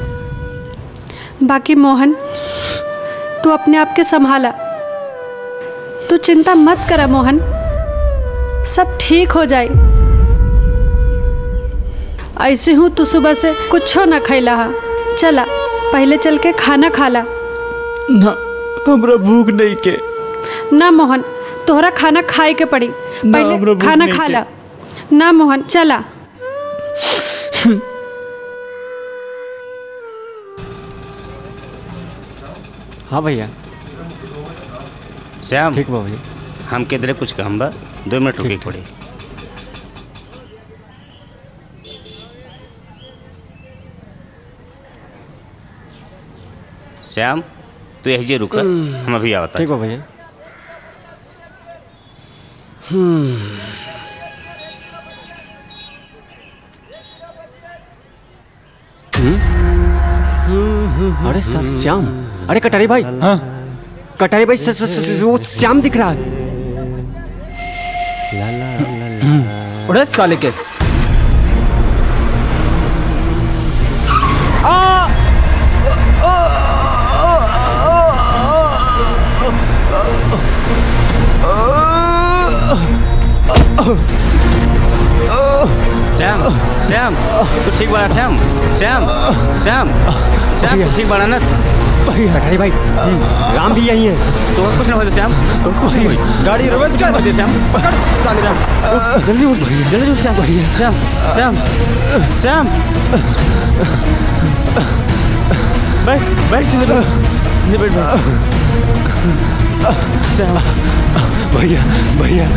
बाकी मोहन तू अपने आप के संभाला तू चिंता मत करा मोहन सब ठीक हो जाए ऐसे हूँ तू सुबह से कुछो न खैला हा चला पहले चल के खाना खाला ना हमरा भूख नहीं के ना मोहन तोहरा खाना खाए के पड़ी हमरा पहले भूख खाना नहीं खा के। ला ना मोहन चला हाँ भैया श्याम ठीक बा भैया हम किधरे कुछ काम बा दो मिनट रुके पड़े श्याम तू यही जे रुका हम अभी आवता ठीक बा भैया हम्म हम्म? अरे सर श्याम अरे कटारी भाई हाँ कटारी भाई स, स, स, स, वो श्याम दिख रहा है ला ला ला ला उड़े साले के श्याम श्याम तू ठीक बना श्याम श्याम श्याम श्याम तू ठीक बना ना कटारी भाई राम भी यही है तो कुछ ना हो श्याम तो कुछ नहीं हुई गाड़ी रिवर्स कर दे श्याम पकड़ साले श्याम जल्दी उठ जल्दी उठ श्याम श्याम श्याम श्याम बैठ बैठ चले बैठ बैठ बैठ श्याम भैया भैया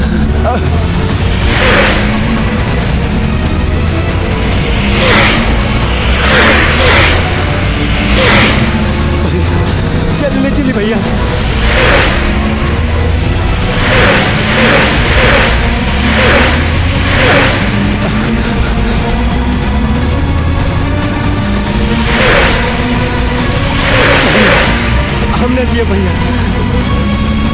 चलिए चलिए भैया हमने दिए भैया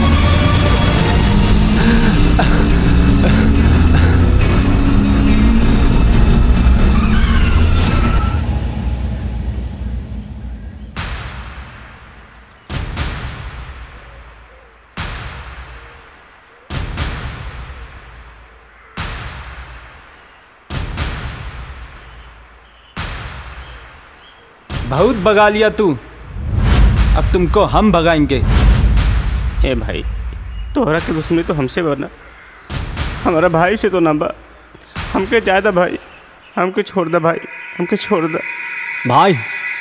बहुत भगा लिया तू अब तुमको हम भगाएंगे ए भाई तोहरा के दुश्मनी तो हमसे बना हमारा भाई से तो ना बा हमके ज्यादा भाई हमके छोड़ दे भाई हमके छोड़ दे भाई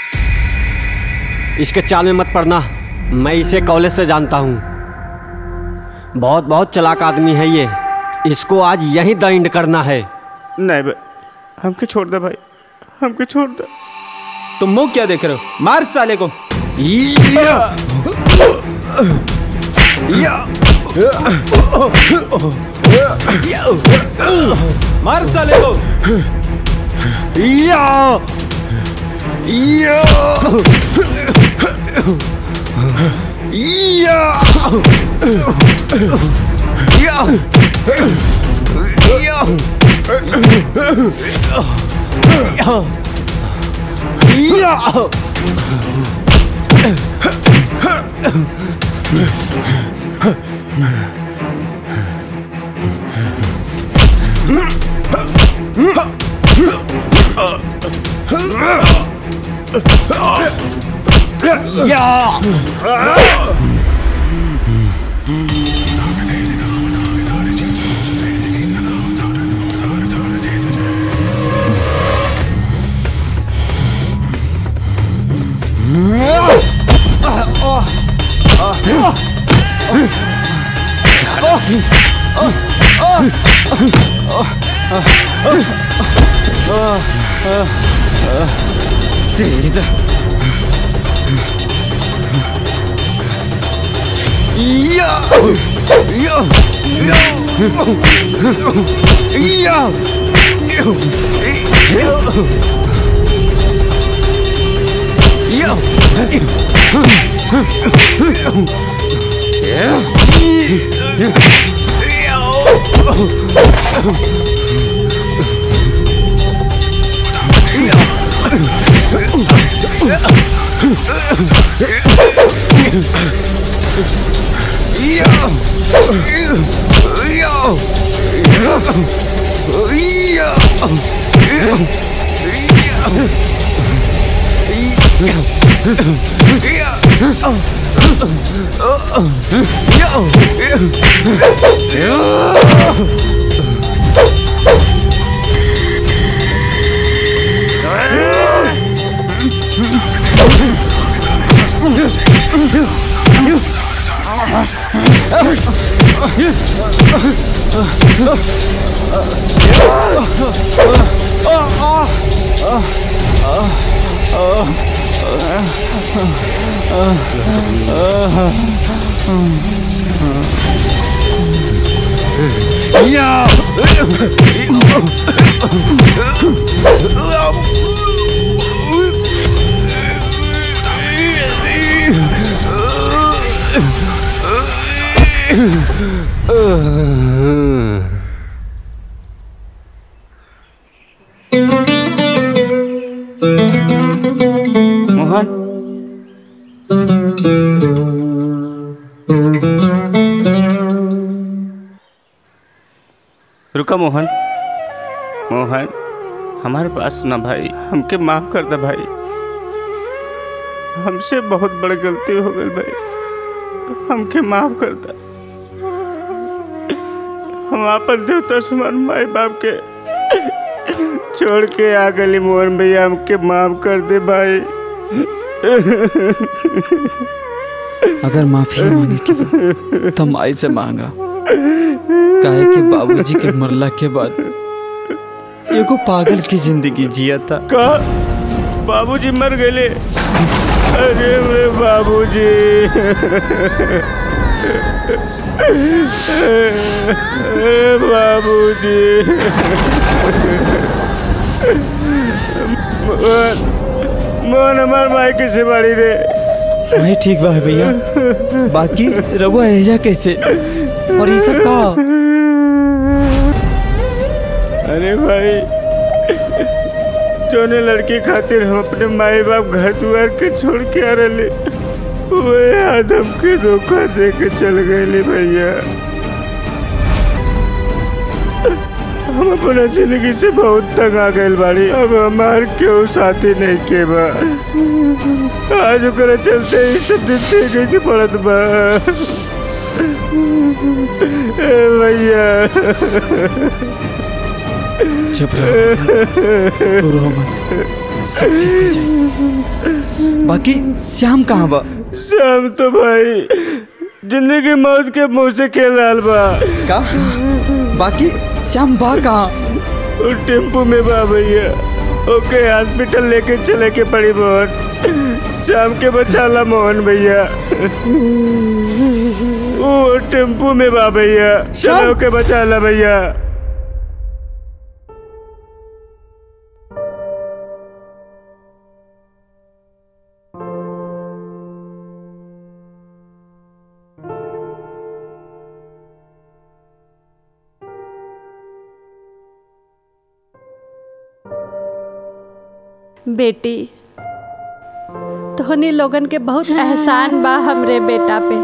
इसके चाल में मत पड़ना मैं इसे कॉलेज से जानता हूँ बहुत बहुत चलाक आदमी है ये इसको आज यहीं द एंड करना है नहीं भाई हमके छोड़ दे भाई हमके छोड़ दे तुम मुंह क्या देख रहे हो मार साले को मार साले को तेरी तो या या या मोहन रुका मोहन मोहन हमारे पास ना भाई हमके माफ कर दे भाई हमसे बहुत बड़ी गलती हो गई भाई हमके माफ कर दे हम अपन देवता समान माई बाप के छोड़ के आ गली मोहन भैया हमके माफ कर दे भाई अगर माफी मांगे के बा, तो माई से मांगा काहे कि बाबूजी के मरला के बाद एगो पागल की जिंदगी जिया था का बाबूजी मर गए अरे मेरे बाबूजी ए, बाबूजी मोहन मोहन हमार माई कैसे बाड़ी रे नहीं ठीक बा भैया बाकी रघुआ एजा कैसे और ये सब का अरे भाई जोने लड़की खातिर हम अपने माई बाप घर द्वार के छोड़ के आ रहे वे आदम के धोखा दे के चल गए भैया हम अपना जिंदगी से बहुत तंग आ गए बाड़ी अब हमार क्यों साथी नहीं के बा आज ओकरा चलते ही सब दिन देखे के पड़त बा ए भैया चुप रहो तू रो मत सब ठीक हो जाए बाकी श्याम कहाँ बा शाम तो भाई जिंदगी मौत के मुंह से खेल रहा बा का बाकी श्याम बा कहाँ वो टेम्पू में बा भैया ओके हॉस्पिटल लेके चले के पड़ी मोहन शाम के बचाला मोहन भैया वो टेम्पू में बा भैया चलो के बचाला भैया बेटी तोहनी लोगन के बहुत एहसान बा हमरे बेटा पे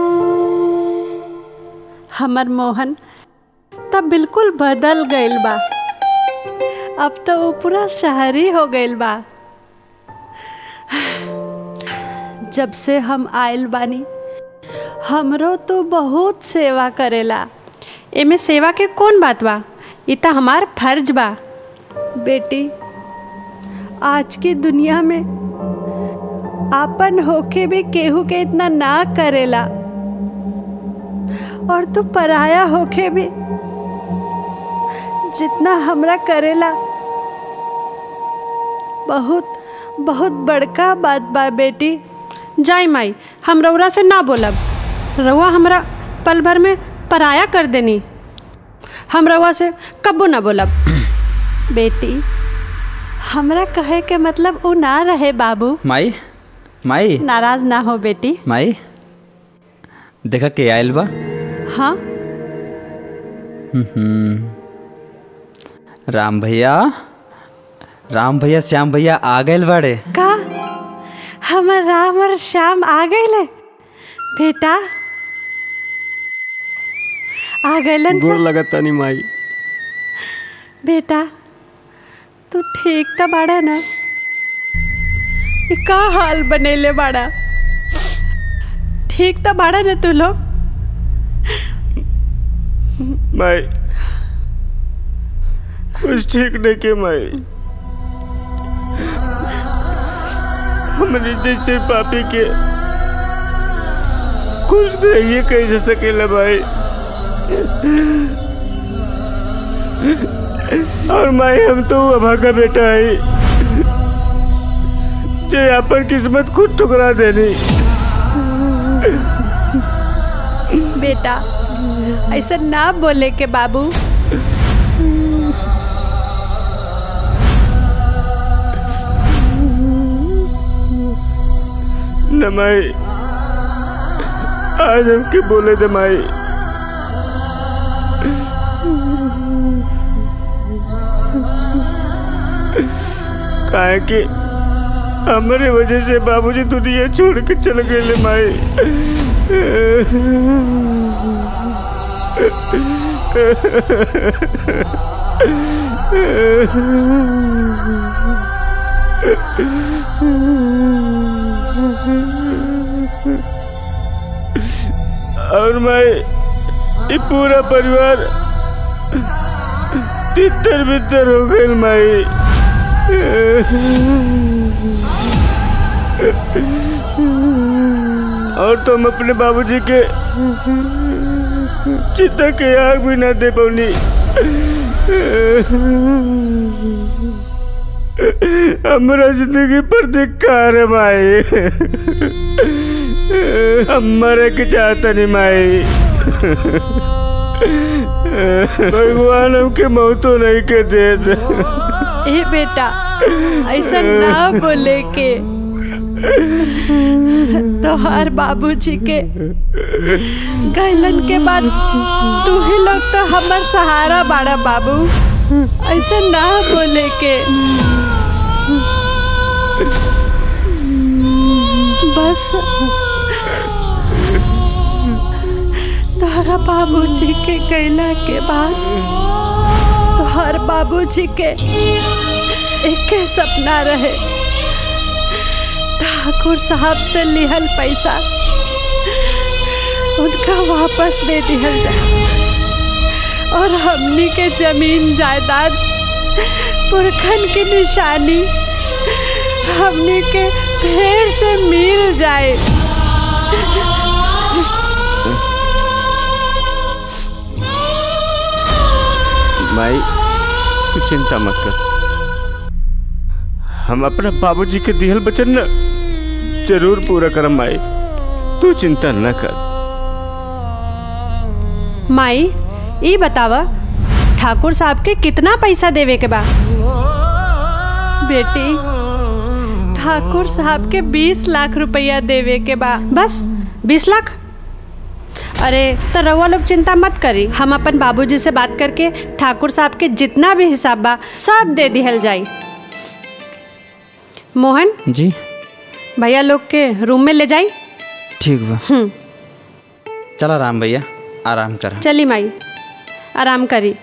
हमर मोहन तब बिल्कुल बदल गइल बा अब तो वो पूरा शहरी हो गइल बा जब से हम आयल बानी हमरो तो बहुत सेवा करेला एमे सेवा के कौन बात बा ई त हमार फर्ज बा बेटी आज की दुनिया में आपन होके भी केहू के इतना ना करेला और तू पराया होके भी जितना हमरा करेला बहुत बहुत बड़का बात बा बेटी जाई माई हम रउरा से ना बोलब रउआ हमरा पल भर में पराया कर देनी हम रउआ से कब्बो ना बोलब बेटी हमरा कहे के मतलब वो ना रहे बाबू माई माई नाराज ना हो बेटी माई देखा के आयल बा हाँ हम्म। राम भैया राम भैया श्याम भैया आ गए बाड़े का हमर राम और श्याम आ गए बेटा आ गए गोर लगता नहीं माई बेटा तू ठीक तो बाड़ा ना ये का हाल बनेले बाड़ा ठीक तो बाड़ा ना तू लोग माई कुछ ठीक नहीं के माई हमने जैसे पापी के कुछ नहीं कैसे सकेला भाई और माई हम तो अभा का बेटा है जे अपन किस्मत खुद ठुकरा देनी बेटा ऐसा ना बोले के बाबू न माई आज हमके बोले दे माई काहे कि हमारे वजह से बाबूजी दुनिया छोड़ के चल गए माई और मैं ये पूरा परिवार तितर बितर हो गए माई और तुम अपने बाबूजी के चिता के आग भी ना दे पौनी हमारा जिंदगी पर धिक्कार है माई हम मरे के चाहता नहीं माई भगवान हमके मौतो नहीं के दे दे ए बेटा ऐसा ना बोले के तोहार बाबूजी के गैलन के बाद तू ही लोग तो हमार सहारा बाड़ा बाबू ऐसा ना बोले के बस तोहरा बाबूजी के गैला के बाद तोहर बाबूजी के एक सपना रहे ठाकुर साहब से लिहल पैसा उनका वापस दे दिया जाए और हमनी के जमीन जायदाद पुरखन की निशानी हमनी के फिर से मिल जाए माई तू चिंता मत कर हम अपना बाबूजी के दिहल बचन न जरूर पूरा करम माई तू चिंता न कर माई ई बतावा ठाकुर साहब के कितना पैसा देवे के बा बेटी ठाकुर साहब के बीस लाख रुपया देवे के बा बस बीस लाख अरे तो रउआ लोग चिंता मत करी हम अपन बाबूजी से बात करके ठाकुर साहब के जितना भी हिसाब बा सब दे दिहल जाई मोहन जी भैया लोग के रूम में ले जाई ठीक बा हम्म चला राम भैया आराम कर चली माई आराम करी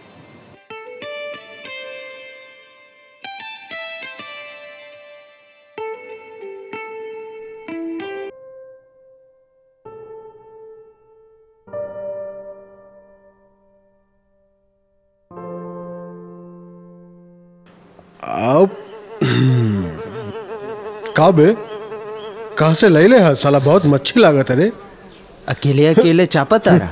अब का बे कहाँ से ले ले है साला बहुत मच्छी लागत है रे अकेले अकेले चापा तारा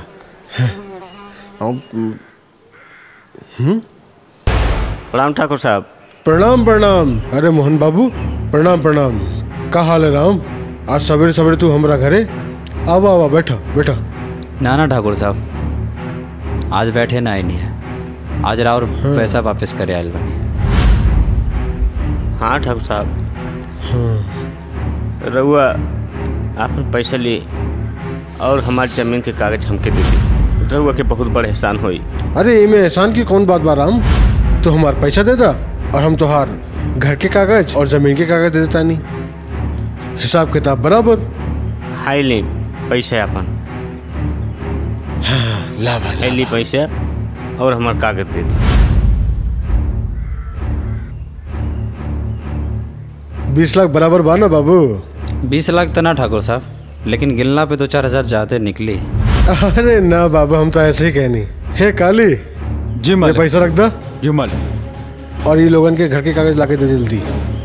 प्रणाम ठाकुर साहब प्रणाम प्रणाम अरे मोहन बाबू प्रणाम प्रणाम का हाल है राम आज सवेरे सवेरे तू हमरा घरे आवा आवा बैठा बैठा ना ना ठाकुर साहब आज बैठे ना नहीं है आज राव पैसा वापस करे आयल बनी हाँ ठाकुर साहब हाँ रउआ आपन पैसा लिए और हमारी जमीन के कागज हमके दे दी रउआ के बहुत बड़ एहसान हुई अरे इमे एहसान की कौन बात बा राम तो हमार पैसा दे दा और हम तोहार घर के कागज और जमीन के कागज दे देता नहीं हिसाब किताब बराबर हाई ली पैसा अपन ला हाई ली पैसा और हमार कागज दे दी बीस लाख बराबर बा ना बाबू बीस लाख तो ना ठाकुर साहब लेकिन गिनला पे दो चार हजार ज़्यादा निकली अरे ना बाबा हम तो ऐसे ही कहनी हे काली जी ये पैसा रख दा जी मालिक और ये लोगन के घर के कागज लाके दे जल्दी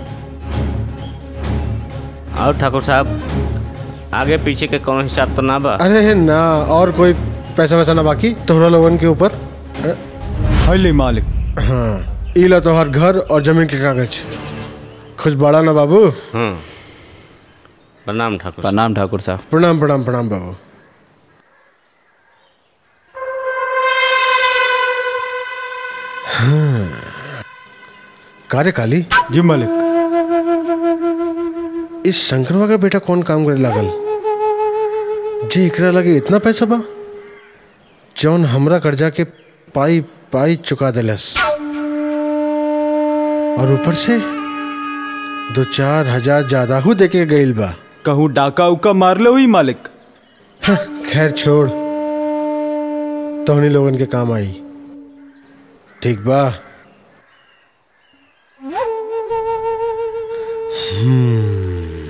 और ठाकुर साहब आगे पीछे के कौन हिसाब तो ना बा अरे हे ना और कोई पैसा वैसा ना बाकी तोहरा लोगन के ऊपर हले मालिक हाँ इला तोहर घर और जमीन के कागज खुश बड़ा ना बाबू हाँ प्रणाम ठाकुर प्रणाम ठाकुर साहब प्रणाम प्रणाम प्रणाम बाबू कार्य काली जी मालिक इस शंकरवा का बेटा कौन काम करे लागल जे एकरा लगे इतना पैसा बा जौन हमरा कर्जा के पाई पाई चुका देलस और ऊपर से दो चार हजार ज्यादा हु देके गईल बा कहूँ डाका उका मार ले हुई मालिक खैर छोड़ तोहनी लोगन के काम आई ठीक बा हम्म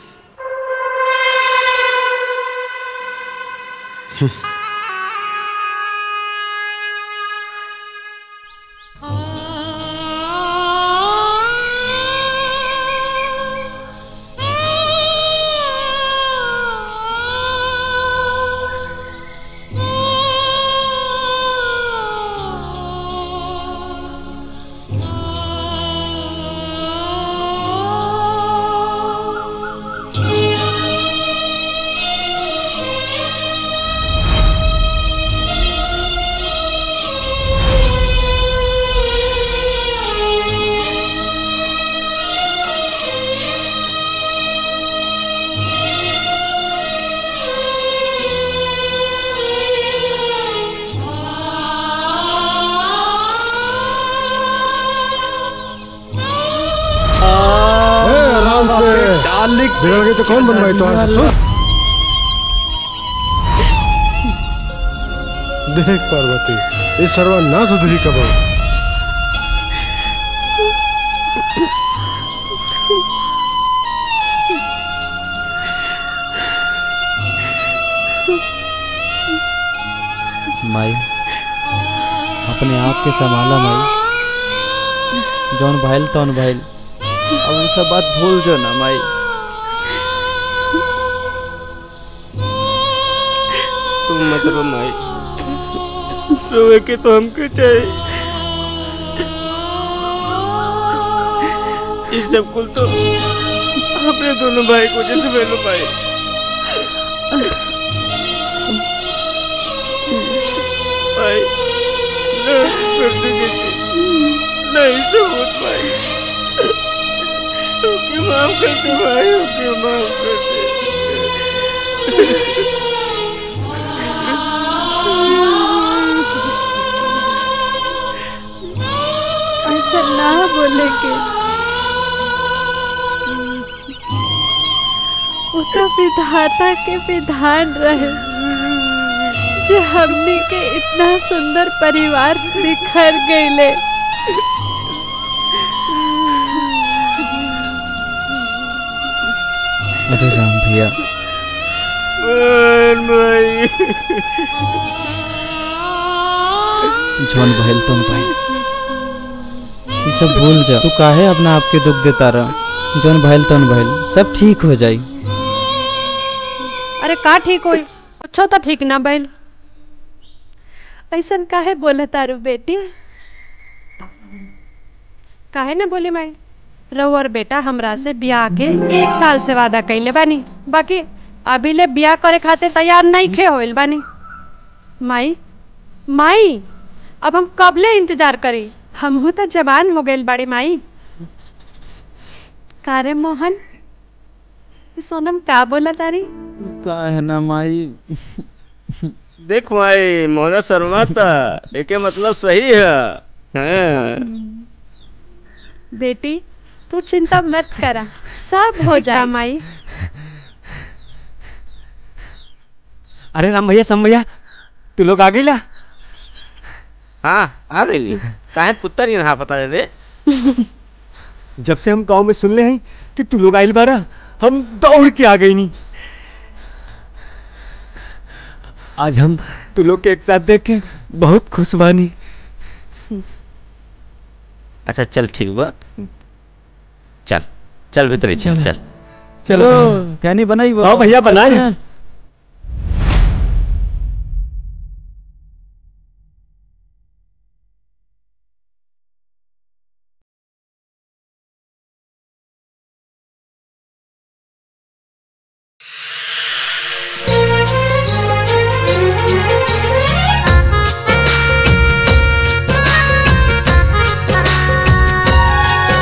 आराम से बिगड़ गई तो कौन बनवाई तो आज सुन देख पार्वती ये सर्वा ना सुधरी कब माई अपने आप के संभाला माई जौन भइल तौन भइल अब वो सब बात भूल जो ना माई तुम मत रो माई रोए के तो हमके चाहिए ये सब कुल तो अपने दोनों भाई को जैसे पहले भाई भाई ना कर सके नहीं सबूत भाई ओके माफ कर दे भाई ओके माफ कर ऐसा ना बोले के वो तो विधाता के विधान रहे जो हमने के इतना सुंदर परिवार बिखर गईले अरे राम भैया भाई जौन भइल तौन भइल ये सब भूल जा तू काहे अपना आप के दुख देता रहा जौन भइल तौन भइल सब ठीक हो जाई अरे का ठीक होई कुछो तो ठीक ना भइल ऐसा काहे बोले तारू बेटी काहे ना बोली माई रहो और बेटा हमरा से ब्याह के एक साल से वादा कैले बानी बाकी अभी ले ब्याह करे खातिर तैयार नहीं खे होइल बानी माई माई अब हम कब ले इंतजार करी हमहू तो जवान हो गइल बाड़ी माई कारे मोहन ई सोनम का बोला तारी का है ना माई देख माई मोहना शर्मा था एके मतलब सही है हाँ। बेटी तू चिंता मत करा सब हो जाए माई अरे राम भैया सम भैया तू लोग आ गईला हाँ आ गई काहे पुत्तर ही ना पता रे जब से हम गांव में सुन ले हैं कि तू लोग आइल बारा हम दौड़ के आ गई नी आज हम तू लोग के एक साथ देख के बहुत खुश बानी अच्छा चल ठीक बा चल चल भीतर ही चल चल चलो प्यानी बनाई वो हाँ भैया बनाए Thank you.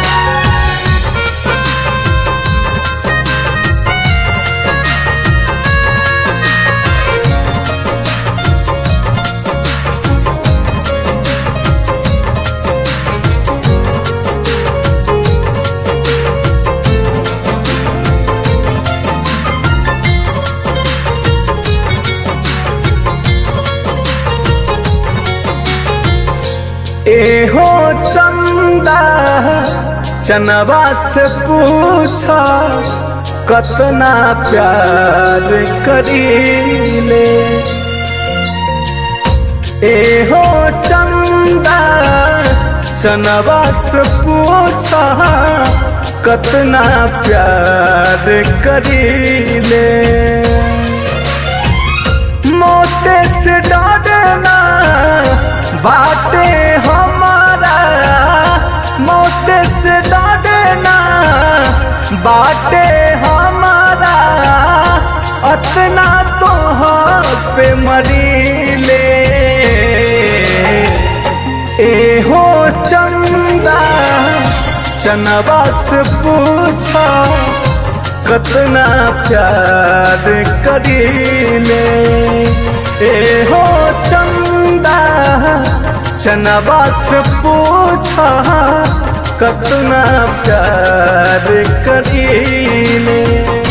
एहो चंदा चनवा से पूछा कतना प्यार करीले एहो चंदा चनवा से पूछा कतना प्यार करीले मोते से डरना बाटे हमारा मोते से डरना बाटे हमारा अतना तो पे मरीले एहो चंदा चनवा से पूछा कतना प्यार करीले एहो चंदा चनवा से पूछा कतना प्यार करीले